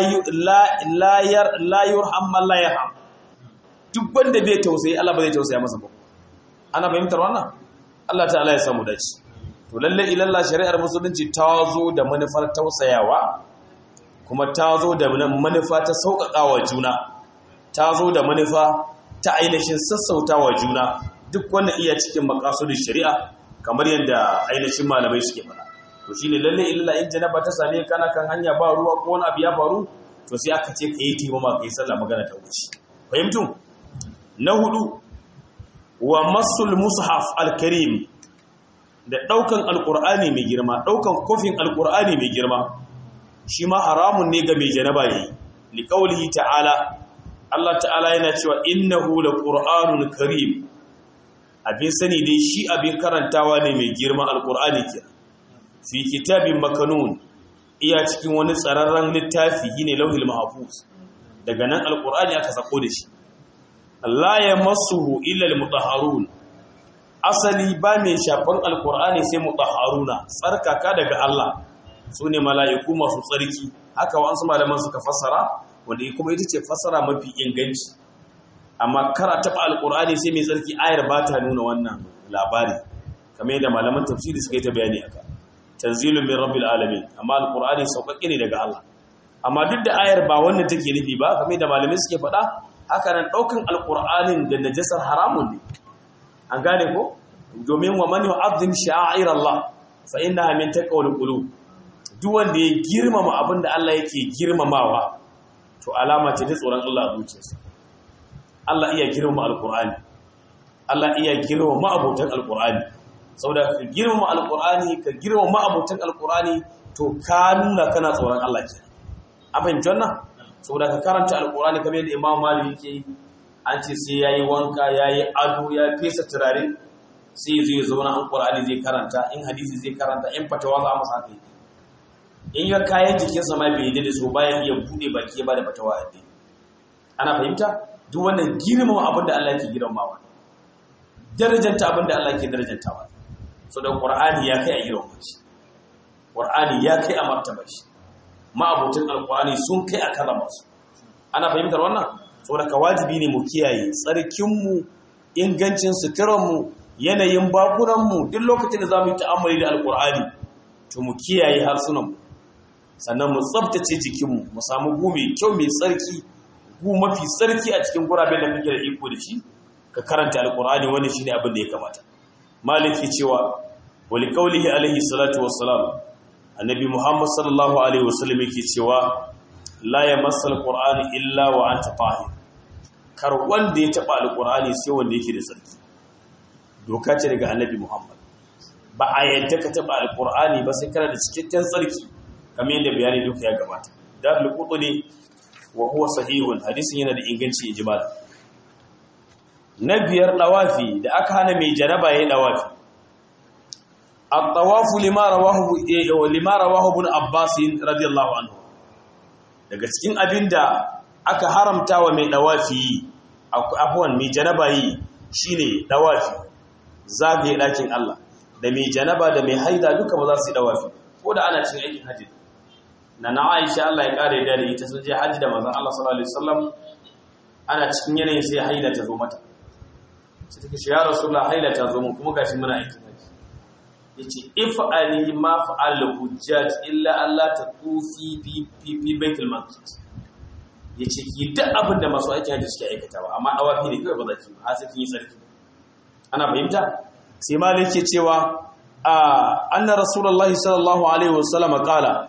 la la yurham man la yarham duk wanda bai tausayi Allah ba zai tausaya masa ba ana fahimtar wannan Allah ta'ala ya samu dace to lalle ilalla shari'ar musulunci ta zo da manufar tausayawa kuma ta zo da manufa ta sauƙaƙawa juna ta zo da manufa ta ainihin sassautawa juna duk wannan iya cikin makasudin shari'a kamar yadda ainihin malamai suke fara to shine lalle ilalla in janaba ta same kana kan hanya ba ruwa ko wani abu ya faru to sai aka ce ka yi taimama ka yi sallah magana ta wuce fahimtu na hudu wa masul mushaf al-karim da daukan alqur'ani mai girma daukan kofin alqur'ani mai girma shi ma haramun ne ga mai janaba yi li qawlihi ta'ala Allah ta'ala yana cewa innahu laqur'anun karim abin sani dai shi abin karantawa ne mai girma alqur'ani ke fi kitabin makanun iya cikin wani tsararren littafi ne lauhil mahfuz daga nan alqur'ani aka sako da shi Allah ya masuhu illal mutahharun asali ba mai shafan alkur'ani sai mutahharuna tsarkaka daga Allah sune mala'iku masu tsarki haka wasu malaman suka fassara wanda kuma ita ce fassara mafi inganci amma kara taba alkur'ani sai mai tsarki ayar ba ta nuna wannan labari kamar yadda malaman tafsiri suka yi ta bayani aka tanzilun min rabbil alamin amma alkur'ani sauƙaƙe ne daga Allah amma duk da ayar ba wannan take nufi ba kamar yadda malamai suke faɗa haka nan ɗaukan alƙur'anin da najasar haramun ne an gane ko domin wa man yu'azzim sha'air Allah fa innaha min taqwal qulub duk wanda ya girmama abin da Allah yake girmamawa to alama ce ta tsoron Allah a zuciyarsa Allah iya girmama alƙur'ani Allah iya girmama abotan alƙur'ani saboda ka girmama alƙur'ani ka girmama abotan alƙur'ani to ka nuna kana tsoron Allah kenan an fahimci wannan saboda ka karanta alkurani kamar yadda imam malik yake an ce sai yayi wanka yayi ado ya fesa turare sai zai zauna an qur'ani zai karanta in hadisi zai karanta in fatawa za mu saka in ya kayan jikinsa ma bai da so bayan iya bude baki ya bada fatawa a ana fahimta duk wannan girmama abin da Allah yake girmamawa darajanta abin da Allah yake darajantawa so da qur'ani ya kai a girmama shi qur'ani ya kai a martaba shi ma'abutin alkurani sun kai a karama su ana fahimtar wannan saboda ka wajibi ne mu kiyaye tsarkinmu ingancin suturanmu yanayin bakunanmu duk lokacin da za mu yi ta'ammali da alkurani to mu kiyaye harsunanmu sannan mu tsabtace jikinmu mu samu gu mai kyau mai tsarki gu mafi tsarki a cikin guraben da kake da iko da shi ka karanta alkurani wani shine abin da ya kamata maliki cewa wali qaulihi alaihi salatu wassalam annabi muhammad sallallahu alaihi wasallam yake cewa la yamassal qur'ani illa wa anta tahir kar wanda ya taba alqur'ani sai wanda yake da tsarki doka ce daga annabi muhammad ba a yadda ka taba alqur'ani ba sai kana da cikakken tsarki kamar yadda bayani duka ya gabata darul qutni wa huwa sahihun hadisin yana da inganci ijmal na biyar dawafi da aka hana mai jaraba yayin dawafi الطواف لما رواه لما رواه ابن عباس رضي الله عنه daga cikin abinda aka haramta wa mai dawafi afwan mai janaba yi shine dawafi zagaye dakin Allah da mai janaba da mai haida duka ba za su yi dawafi ko da ana cin aikin haji na na Aisha Allah ya kare da ita sun je haji da manzon Allah sallallahu alaihi wasallam ana cikin yanayin sai haida ta zo mata sai take shi ya rasulullah haida ta zo mu kuma gashi muna aikin haji yace if'ali ma fa'al hujjat illa Allah ta tufi fi fi baitul maqdis yace ki duk abin da masu aiki haji suke aikatawa amma awafi ne kai ba za ki ba sai kin yi sarki ana fahimta sai malik ke cewa anna rasulullahi sallallahu alaihi wasallam qala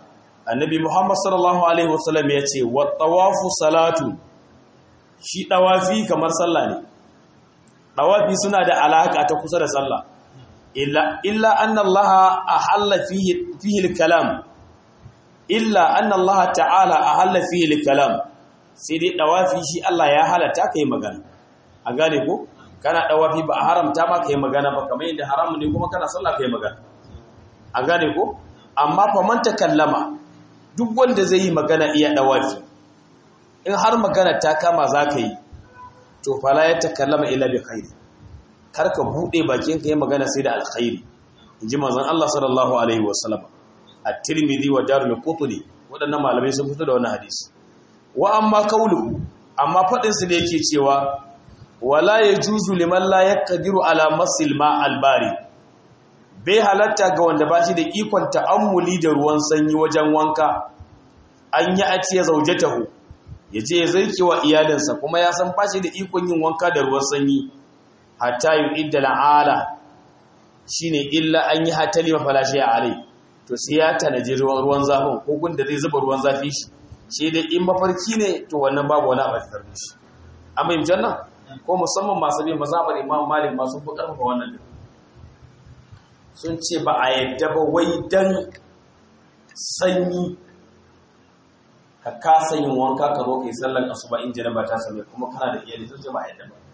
annabi muhammad sallallahu alaihi wasallam ya ce wa tawafu salatu shi dawafi kamar sallah ne dawafi suna da alaka ta kusa da sallah illa illa anna allah ahalla fihi fihi al-kalam illa anna allah ta'ala ahalla fihi al-kalam sai dai dawafi shi Allah ya halatta kai magana a gane ko kana dawafi ba a haramta ma kai magana ba kamar yadda haramun ne kuma kana sallah kai magana a gane ko amma fa man takallama duk wanda zai yi magana iya dawafi in har magana ta kama zaka yi to fala ya takallama illa bi khairi kar ka bude bakin ka yi magana sai da alkhairi inji manzon Allah sallallahu alaihi wasallam at-Tirmidhi wa Darul Qutni wadannan malamai sun fito da wannan hadisi wa amma kaulu amma fadin su ne yake cewa wala yajuzu liman la yaqdiru ala masil ma albari bai halatta ga wanda bashi da ikon ta'ammuli da ruwan sanyi wajen wanka an yi a ce zaujatahu yaje ya zarki wa iyalinsa kuma ya san bashi da ikon yin wanka da ruwan sanyi hatta yu'idda al'ala shine illa an yi hatali mafalashi alai to sai ya tanaji ruwan zafin ko gunda zai zuba ruwan zafi shi shi dai in mafarki ne to wannan babu wani abu da shi amma yin janna ko musamman masu bin mazhabar imam malik masu fi karfafa wannan din sun ce ba a yadda ba wai dan sanyi ka kasa yin wanka ka zo kai sallar asuba in janaba ta same kuma kana da iyali sun ce ba a yadda ba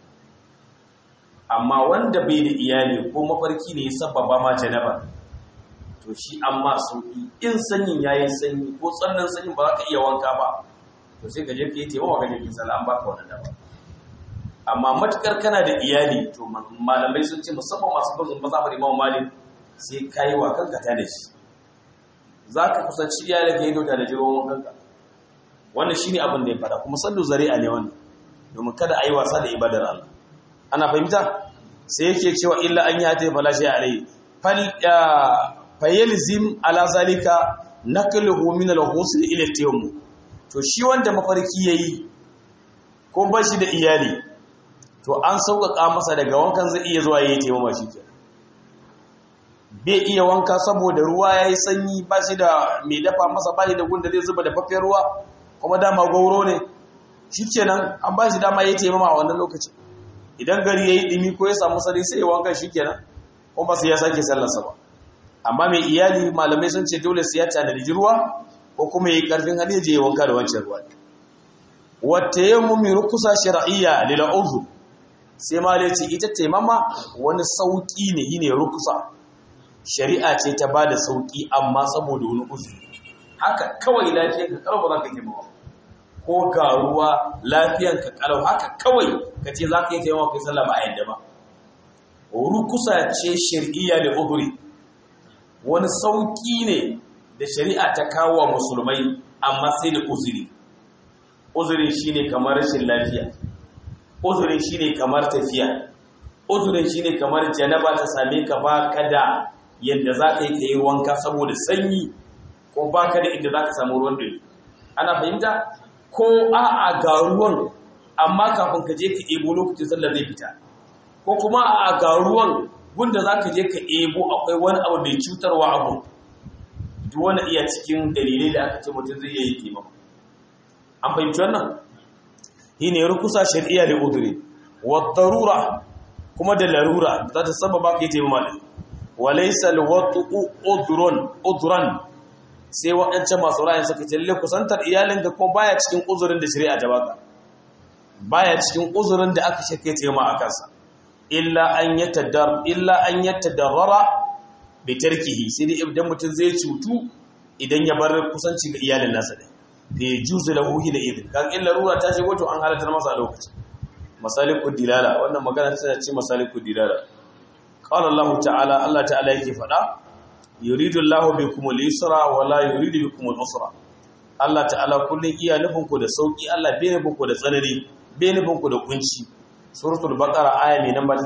amma wanda bai da iyali ko mafarki ne ya sababa ma janaba to shi amma sauki in sanyin yayin sanyi ko tsannan sanyin ba za ka iya wanka ba to sai ka je ka yi taimawa ga jirgin sallah an baka wannan dama amma matukar kana da iyali to malamai sun ce musamman masu bazin mazhabar imam malik sai ka yi wa kanka ta da shi za ka kusanci iyali ka yi dauda da jirgin wankanka wannan shine abin da ya fada kuma sallu zari'a ne wannan domin kada a yi wasa da ibadar Allah ana fahimta sai yake cewa illa an yi hata ya fala shi alai fal fayyalzim ala zalika naqluhu min al-ghusl ila tayammum to shi wanda mafarki yayi ko ba shi da iyali to an sauƙaƙa masa daga wankan zai iya zuwa yayi tayammum shi ke bai iya wanka saboda ruwa yayi sanyi ba shi da mai dafa masa ba shi da gunda zai zuba da fafiyar ruwa kuma dama gauro ne shikenan an ba shi dama yayi tayammum a wannan lokaci idan gari yayi dimi ko ya samu sari sai ya wanka shikenan kuma sai ya sake sallarsa ba amma mai iyali malamai sun ce dole sai ya tanadi ruwa ko kuma yi karfin hali je wanka da wancan ruwa wata yammumi rukusa shar'iyya lil udhu sai malai ce ita taimama wani sauki ne yine rukusa shari'a ce ta bada sauki amma saboda wani uzuri haka kawai lafiyar ka kalau ba za ka taimama ko ga ruwa lafiyar ka kalau haka kawai ka ce za ka yi taimama kai sallah ba a yadda ba rukusa ce shar'iyya lil udhri wani sauƙi ne da shari'a ta kawo wa musulmai amma sai da uzuri uzurin shi ne kamar rashin lafiya uzurin shi ne kamar tafiya uzurin shi ne kamar janaba ta same ka ba ka da yadda za ka yi ka yi wanka saboda sanyi ko ba ka da inda za ka samu ruwan dare ana fahimta ko a'a ga ruwan amma kafin ka je ka ebo lokacin sallar zai fita ko kuma a'a ga ruwan gunda za ka je ka ebo akwai wani abu mai cutarwa abu duk wani iya cikin dalilai da aka ce mutum zai yi taimako an fahimci wannan shi ne rukusa shari'a da uduri wa darura kuma da larura za ta sababa ka yi taimama da walaisa alwatu udurun uduran sai waɗancan masu ra'ayin suka ce lalle kusantar iyalin da kuma baya cikin uzurin da shari'a ta baka baya cikin uzurin da aka shake taimama a kansa illa an yatadar illa an yatadarrara bi tarkihi sai dai idan mutum zai cutu idan ya bar kusanci ga iyalin nasa ne fa yajuzu lahu hina idin kan illa rura ta shigo to an halatar masa a lokaci masalikud dilala wannan magana tana ce masalikud dilala qala Allah ta'ala Allah ta'ala yake fada yuridu Allah bikum al-yusra wa la yuridu bikum al-usra Allah ta'ala kullun iya nufin ku da sauki Allah bai nufin ku da tsanani bai nufin ku da kunci suratul baqara aya mai namba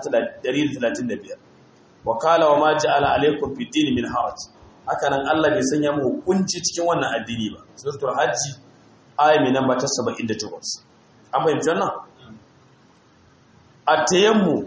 135 wa qala wa ma ja'ala alaykum fid din min haraj haka nan Allah bai sanya mu kunci cikin wannan addini ba suratul hajji aya mai namba 78 an bayyana wannan atayammu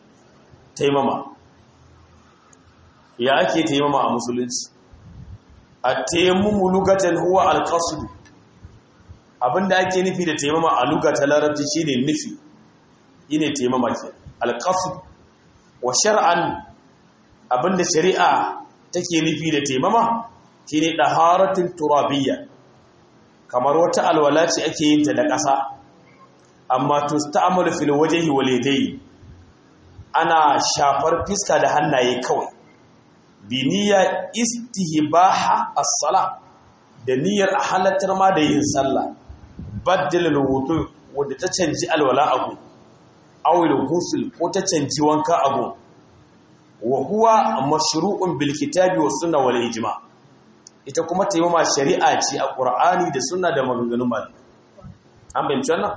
taimama ya ake taimama a musulunci at-tayammumu lugatan huwa al-qasd abinda ake nufi da taimama a lugata larabci shine nufi yine taimama ke al-qasd wa shar'an abinda shari'a take nufi da taimama shine daharatul turabiyya kamar wata alwala ce ake yin ta da ƙasa amma tusta'malu fil wajhi wal yadayn ana shafar fiska da hannaye kawai bi niyya istihbaha as-sala da niyyar a halattar ma da yin sallah baddal wudu wanda ta canji alwala abu aw al-ghusl ko ta canji wanka abu wa huwa mashru'un bil kitabi was sunna wal ijma ita kuma taimama shari'a ce a qur'ani da sunna da maganganun malamai an bayyana wannan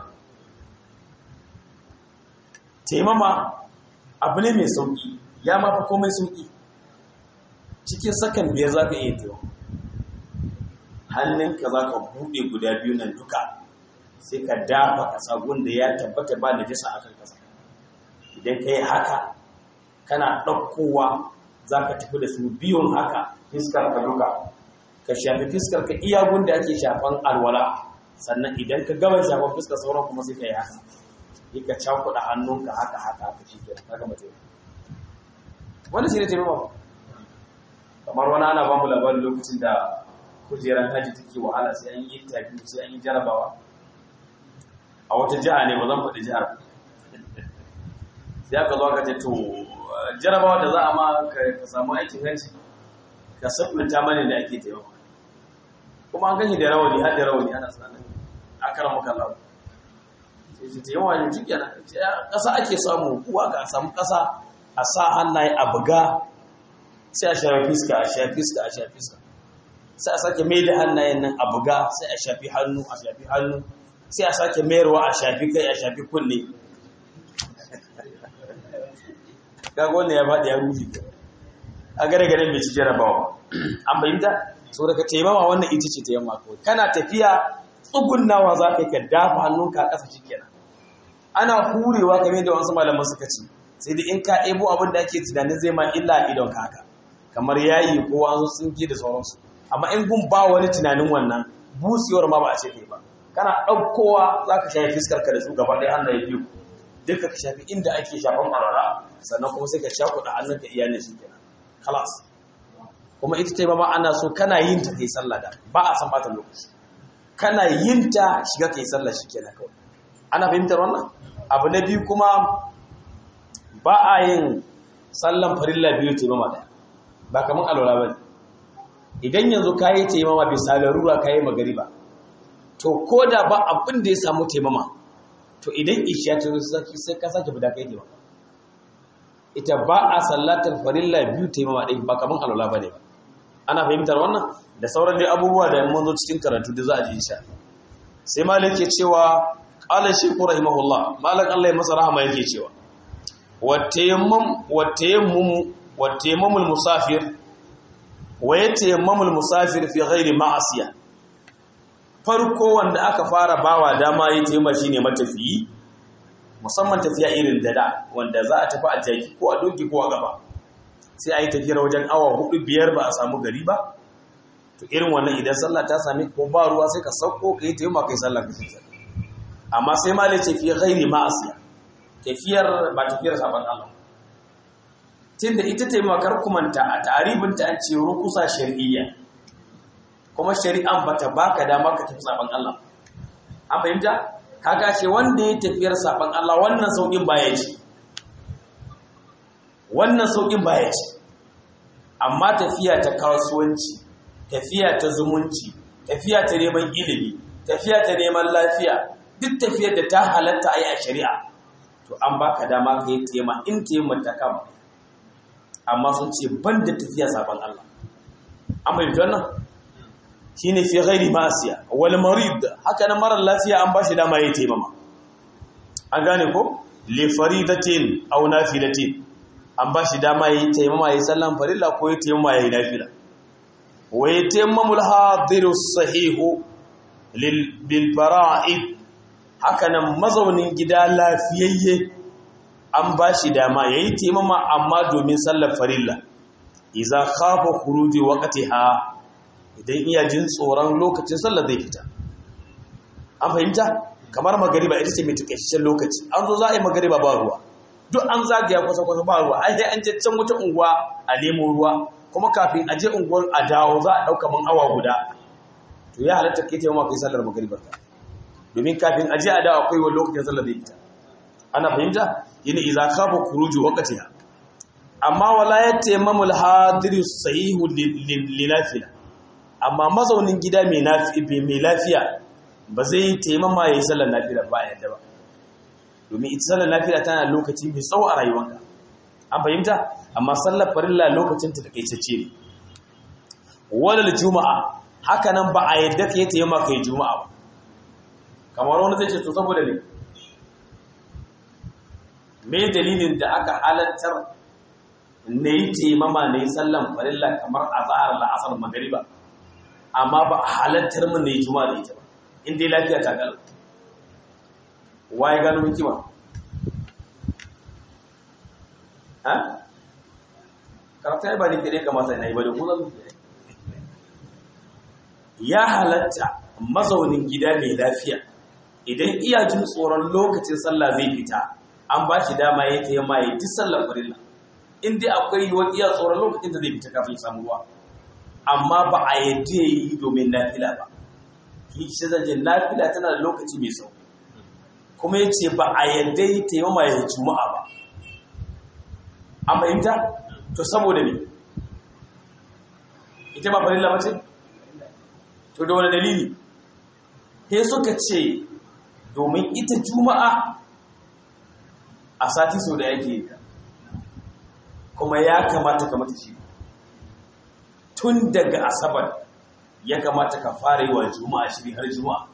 taimama abu ne mai sauƙi ya mafi komai sauƙi cikin sakan biyar za ka iya tewa hannunka za ka buɗe guda biyu nan duka sai ka dafa ƙasa gunda ya tabbata ba da jisa a kan ƙasa idan ka yi haka kana ɗaukowa za ka tafi da su biyun haka fiskar ka duka ka shafi fiskar ka iya gunda ake shafan alwala sannan idan ka gaba shafan fiskar sauran kuma sai ka yi haka yi ka cakuɗa hannunka haka haka haka shi ke ka gama taimako wanda shi ne taimako kamar wani ana ba mu labarin lokacin da kujerar hajji take wahala sai an yi interview sai an yi jarabawa a wata jiha ne ba zan faɗi jihar sai aka zo aka ce to jarabawa da za a ma ka samu aikin hajji ka sabbata mani da ake taimako kuma an gani da rawani har da rawani ana sanin akara maka lawa sai ta yawa yin jiki na ƙasa ake samu kuwa ka samu ƙasa a sa hannaye a buga sai a shafi fiska a shafi fiska a shafi fiska sai a sake mai da hannayen nan a buga sai a shafi hannu a shafi hannu sai a sake mayarwa a shafi kai a shafi kunne kaga wannan ya faɗi ya ruhi a gare gare mai ci jarabawa an bayyanta so daga taimama wannan ita ce ta yamma kawai kana tafiya tsugunnawa za ka yi ka dafa hannunka a ƙasa shikenan ana hurewa kamar da wasu malaman suka ce sai da in ka ebo abin da ake tunanin zai ma illa a idon haka kamar yayi ko wasu tsinke da sauransu amma in gun ba wani tunanin wannan busewar ma ba a ce kai ba kana ɗaukowa za ka shafi fiskar ka da su gaba ɗaya hannu ya biyu duka ka shafi inda ake shafan ƙwararra sannan kuma sai ka shakuɗa hannunka iyalin shi kenan kalas kuma ita ta ma ana so kana yin ta kai sallah da ba a san bata lokaci kana yin ta shiga kai sallah shi kenan kawai ana fahimtar wannan abu na biyu kuma ba a yin sallan farilla biyu taimama ɗaya ba kamar alwala ba idan yanzu ka yi taimama bisa larura ka yi magariba to ko da ba abin da ya samu taimama to idan isha ta zaki sai ka sake fita kai taimama ita ba a sallatar farilla biyu taimama ɗaya ba kamar alwala ba ne ba ana fahimtar wannan da sauran dai abubuwa da mun zo cikin karatu da za a ji insha sai malik ke cewa qala shaykhu rahimahullah malik Allah ya masa rahama yake cewa watayammum musafir wa yatayammamul musafir fi ghairi ma'asiya farko wanda aka fara bawa dama yi taimma shine matafiyi musamman tafiya irin da da wanda za a tafi a jaki ko a doki ko a gaba sai a yi tafiyar wajen awa hudu biyar ba a samu gari ba to irin wannan idan sallah ta sami ko ba ruwa sai ka sauko ka yi taimma kai sallah ka shi amma sai ma ce fi ghairi ma'asiya tafiyar ba tafiyar saban Allah tunda ita taimakar kumanta a taribinta an ce rukusa shari'iyya kuma shari'an bata baka dama ka tafi saban Allah an fahimta kaga ce wanda ya tafiyar saban Allah wannan saukin baya ci wannan saukin baya ci amma tafiya ta kasuwanci tafiya ta zumunci tafiya ta neman ilimi tafiya ta neman lafiya duk tafiyar da ta halatta a yi a shari'a to an baka dama ka yi tema in tema ta kama amma sun ce ban da tafiya sabon Allah an bai wannan shi ne fi ghairi ma'asiya wal marid haka na marar lafiya an bashi dama ya yi taimama an gane ko li faridatin aw nafilatin an bashi dama ya yi taimama ya yi sallan farilla ko ya taimama ya yi nafila wa yatammamul hadiru sahihu lil bil fara'id haka nan mazaunin gida lafiyayye an ba shi dama ya yi taimama amma domin sallar farilla iza kafa kuruji wakati ha idan iya jin tsoron lokacin sallar zai fita an fahimta kamar magariba ita ce mai takaitaccen lokaci an zo za a yi magariba ba ruwa duk an zagaya kwasa-kwasa ba ruwa ai sai an je can wata unguwa a nemo ruwa kuma kafin a je unguwar a dawo za a ɗauka man awa guda to ya halatta kai taimaka kai sallar magaribar ka domin kafin a je a dawo akwai wani lokacin sallar zai fita ana fahimta yana iza kafa kuruju wakatiha amma wala ya taimamul hadiri sahihu lilafiya amma mazaunin gida mai lafiya ba zai taimama ya yi sallar lafiya ba yadda ba domin ita sallar lafiya tana lokaci mai tsawo a rayuwanka an fahimta amma sallar farilla lokacin ta takaitacce ne wadal juma'a haka nan ba a yadda ka yi taimama ka yi juma'a ba kamar wani zai ce to saboda ne me dalilin da aka halattar na yi taimama na yi sallan farilla kamar a zahar la'asar magariba amma ba a halattar mun na yi juma'a da ita ba in dai lafiya ta galo waye gano hikima ha karata ya ba ni kire kamata na yi ba da kuma ya halatta mazaunin gida mai lafiya idan iya jin tsoron lokacin sallah zai fita an ba shi dama ya ta yamma ya ji sallar farilla in dai akwai yiwuwar iya tsoron lokacin da zai fita kafin samu ruwa amma ba a yadda ya yi domin nafila ba ki shi zanje nafila tana da lokaci mai sau kuma ya ce ba a yadda ya ta yamma ya juma'a ba an fahimta to saboda ne ita ba farilla ba ce to da wani dalili sai suka ce domin ita juma'a a sati sau da yake yi kuma ya kamata ka mata shi tun daga asabar ya kamata ka fara yi wa juma'a shiri har juma'a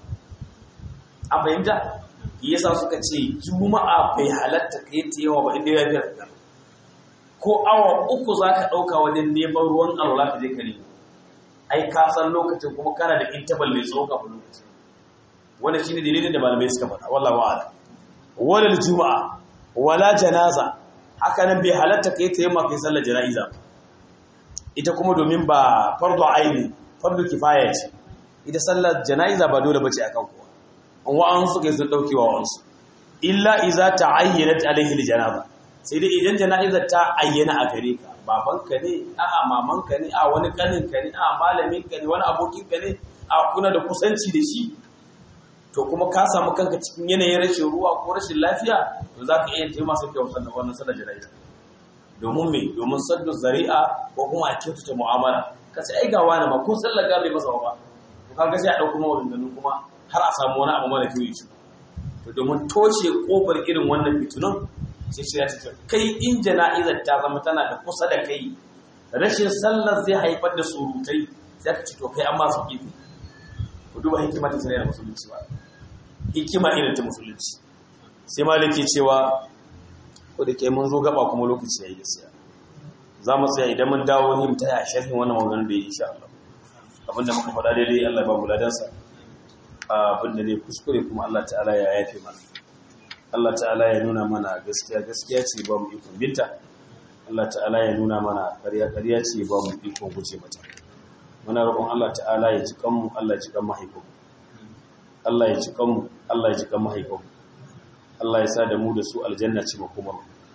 an fahimta yasa suka ce juma'a bai halatta ka yi ta yawa ba inda ya biyar ka ko awa uku za ka ɗauka wajen neman ruwan alwala ka je ka nemo ai ka san lokacin kuma kana da intabal mai tsawo kafin lokacin wannan shine dalilin da malamai suka faɗa wallahi wa'ala walal juma'a wala janaza haka nan bai halatta kai ta yamma kai sallar jana'iza ita kuma domin ba fardu aini fardu kifaya ce ita sallar jana'iza ba dole bace akan kowa an wa'an su kai sun daukewa wa'ansu illa iza ta'ayyanat alaihi aljanaza sai dai idan jana'izar ta ayyana a gare ka babanka ne a'a mamanka ne a wani kanin ka ne a malamin ka ne wani abokin ka ne a kuna da kusanci da shi to kuma ka samu kanka cikin yanayin rashin ruwa ko rashin lafiya to za ka iya taimaka sai kyau sannan wannan sallar jana'iza domin me domin saddu zari'a ko kuma a kyautata mu'amala ka sai ai ga wani ma ko sallar ga bai masa ba to kaga sai a dauko maganganun kuma har a samu wani abu mara kyau yi to domin toshe kofar irin wannan fitunan sai shi ya ce kai in jana'izar ta zama tana da kusa da kai rashin sallar zai haifar da surutai sai ka ce to kai an ma su kifi ku duba hikima ta shari'ar musulunci ba hikima irin ta musulunci sai maliki cewa ko da ke mun zo gaba kuma lokaci yayi gaskiya za mu tsaya idan mun dawo ni mu taya sharhin wannan maganar da yi insha Allah abinda muka faɗa daidai Allah ba mu ladansa abinda ne kuskure kuma Allah ta'ala ya yafe mana Allah ta'ala ya nuna mana gaskiya gaskiya ce ba mu ikon binta Allah ta'ala ya nuna mana ƙarya ƙarya ce ba mu ikon guje mata muna roƙon Allah ta'ala ya ji kanmu Allah ya ji kan mahaifinmu Allah ya ji kanmu Allah ya ji kan mahaifinmu Allah ya sa da mu da su aljanna ce makomar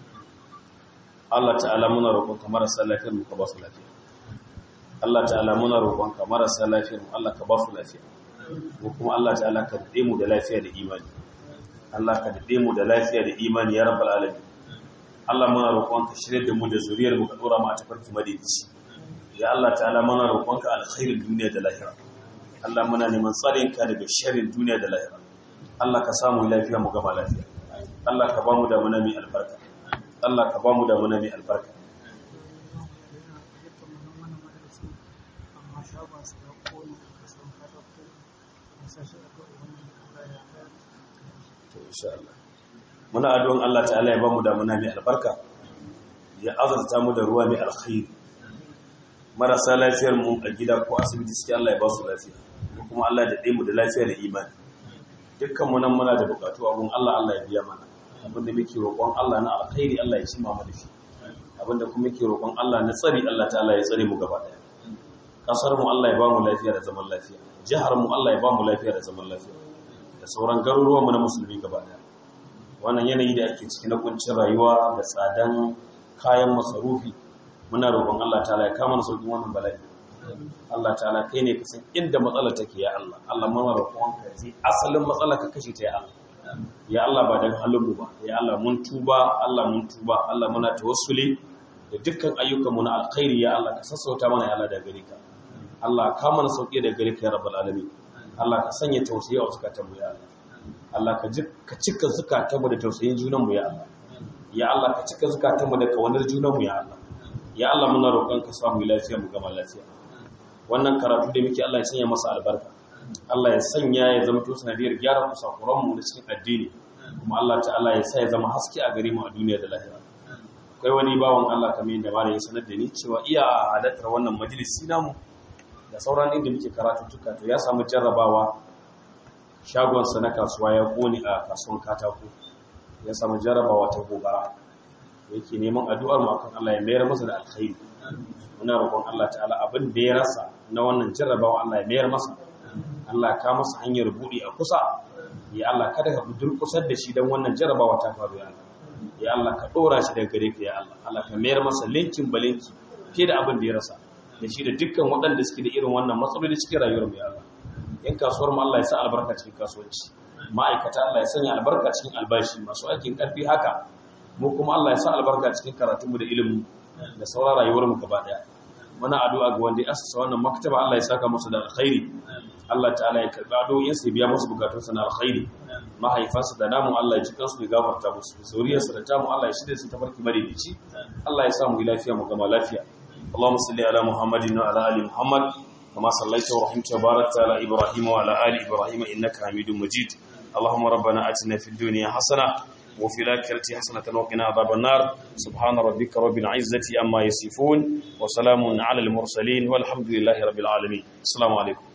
Allah ta'ala muna roƙon ka marasa lafiyar mu ka ba su lafiya Allah ta'ala muna roƙon ka marasa lafiyar mu Allah ka ba su lafiya ko kuma Allah ta'ala ka dade mu da lafiya da imani Allah ka dade mu da lafiya da imani ya rabbal alamin Allah muna roƙon ka shirye da mu da zuriyar mu ka dora mu a tafarki madidici ya Allah ta'ala muna roƙon ka alkhairin duniya da lahira Allah muna neman tsarin ka daga sharrin duniya da lahira Allah ka samu lafiya mu gama lafiya Allah ka ba mu da muna mai albarka Allah ka ba mu da muna mai albarka to insha Allah muna addu'an Allah ta'ala ya ba mu da muna mai albarka ya azurta mu da ruwa mai alkhairi marasa lafiyar mu a gida ko asibiti suke Allah ya ba su lafiya kuma Allah da mu da lafiya da imani dukkan mu nan muna da bukatu abun Allah Allah ya biya mana abinda muke roƙon Allah na alkhairi Allah ya cima mana shi abinda kuma muke roƙon Allah na tsari Allah ta'ala ya tsare mu gaba daya kasar mu Allah ya ba mu lafiya da zaman lafiya jihar mu Allah ya ba mu lafiya da zaman lafiya da sauran garuruwan mu na musulmi gaba daya wannan yanayi da ake ciki na kuncin rayuwa da tsadan kayan masarufi muna roƙon Allah ta'ala ya kama na sauƙin wannan bala'i Allah ta'ala kai ne ka san inda matsalar take ya Allah Allah muna roƙon ka ji asalin matsalar ka kashe ta ya Allah ya Allah ba dan halin mu ba ya Allah mun tuba Allah mun tuba Allah muna tawassuli da dukkan ayyukan mu na alkhairi ya Allah ka sassauta mana ya Allah da gare ka Allah ka mana sauki da gare ka ya rabbal alamin Allah ka sanya tausayi a zakatan mu ya Allah Allah ka ka cika zakatan mu da tausayin junan mu ya Allah ya Allah ka cika zakatan mu da kawanar junan mu ya Allah ya Allah muna roƙon ka samu lafiya mu gama lafiya wannan karatu da muke Allah ya sanya masa albarka Allah ya sanya ya zama to sanadiyar gyara kusakuran mu da cikin addini kuma Allah ta'ala ya sa ya zama haske a gare mu a duniya da lahira akwai wani bawan Allah kamar yadda malamin sanar da ni cewa iya halartar wannan majalisi namu da sauran inda muke karatu tuka to ya samu jarrabawa shagon sa na kasuwa ya kone a kasuwan katako ya samu jarrabawa ta gobara yake neman addu'ar mu akan Allah ya mayar masa da alkhairi muna roƙon Allah ta'ala abin da ya rasa na wannan jarrabawa Allah ya mayar masa Allah ka masa hanyar buɗe a kusa ya Allah kada ka durkusar da shi don wannan jarrabawa ta faru ya Allah ya Allah ka ɗora shi daga gare ka ya Allah Allah ka mayar masa linkin balinki fiye da abin da ya rasa da shi da dukkan waɗanda suke da irin wannan matsaloli cikin rayuwar mu ya Allah yan kasuwar mu Allah ya sa albarka cikin kasuwanci ma'aikata Allah ya sanya albarka cikin albashi masu aikin ƙarfi haka mu kuma Allah ya sa albarka cikin karatunmu da ilimin da sauran rayuwarmu gaba daya muna addu'a ga wanda ya asasa wannan maktaba Allah ya saka musu da alkhairi Allah ta'ala ya karba addu'o'in su biya musu bukatunsu na alkhairi mahaifansu da namu Allah ya ji kansu da gafarta musu zuriyarsu da tamu Allah ya shirye su ta farki madaidaici Allah ya sa mu lafiya mu gama lafiya Allahumma salli ala Muhammadin wa ala ali Muhammad kama sallaita wa rahimta wa barakta ala Ibrahim wa ala ali Ibrahim innaka Hamidum Majid اللهم ربنا آتنا في الدنيا حسنة وفي الآخرة حسنة وقنا عذاب النار سبحان ربك رب العزة أما يصفون وسلام على المرسلين والحمد لله رب العالمين السلام عليكم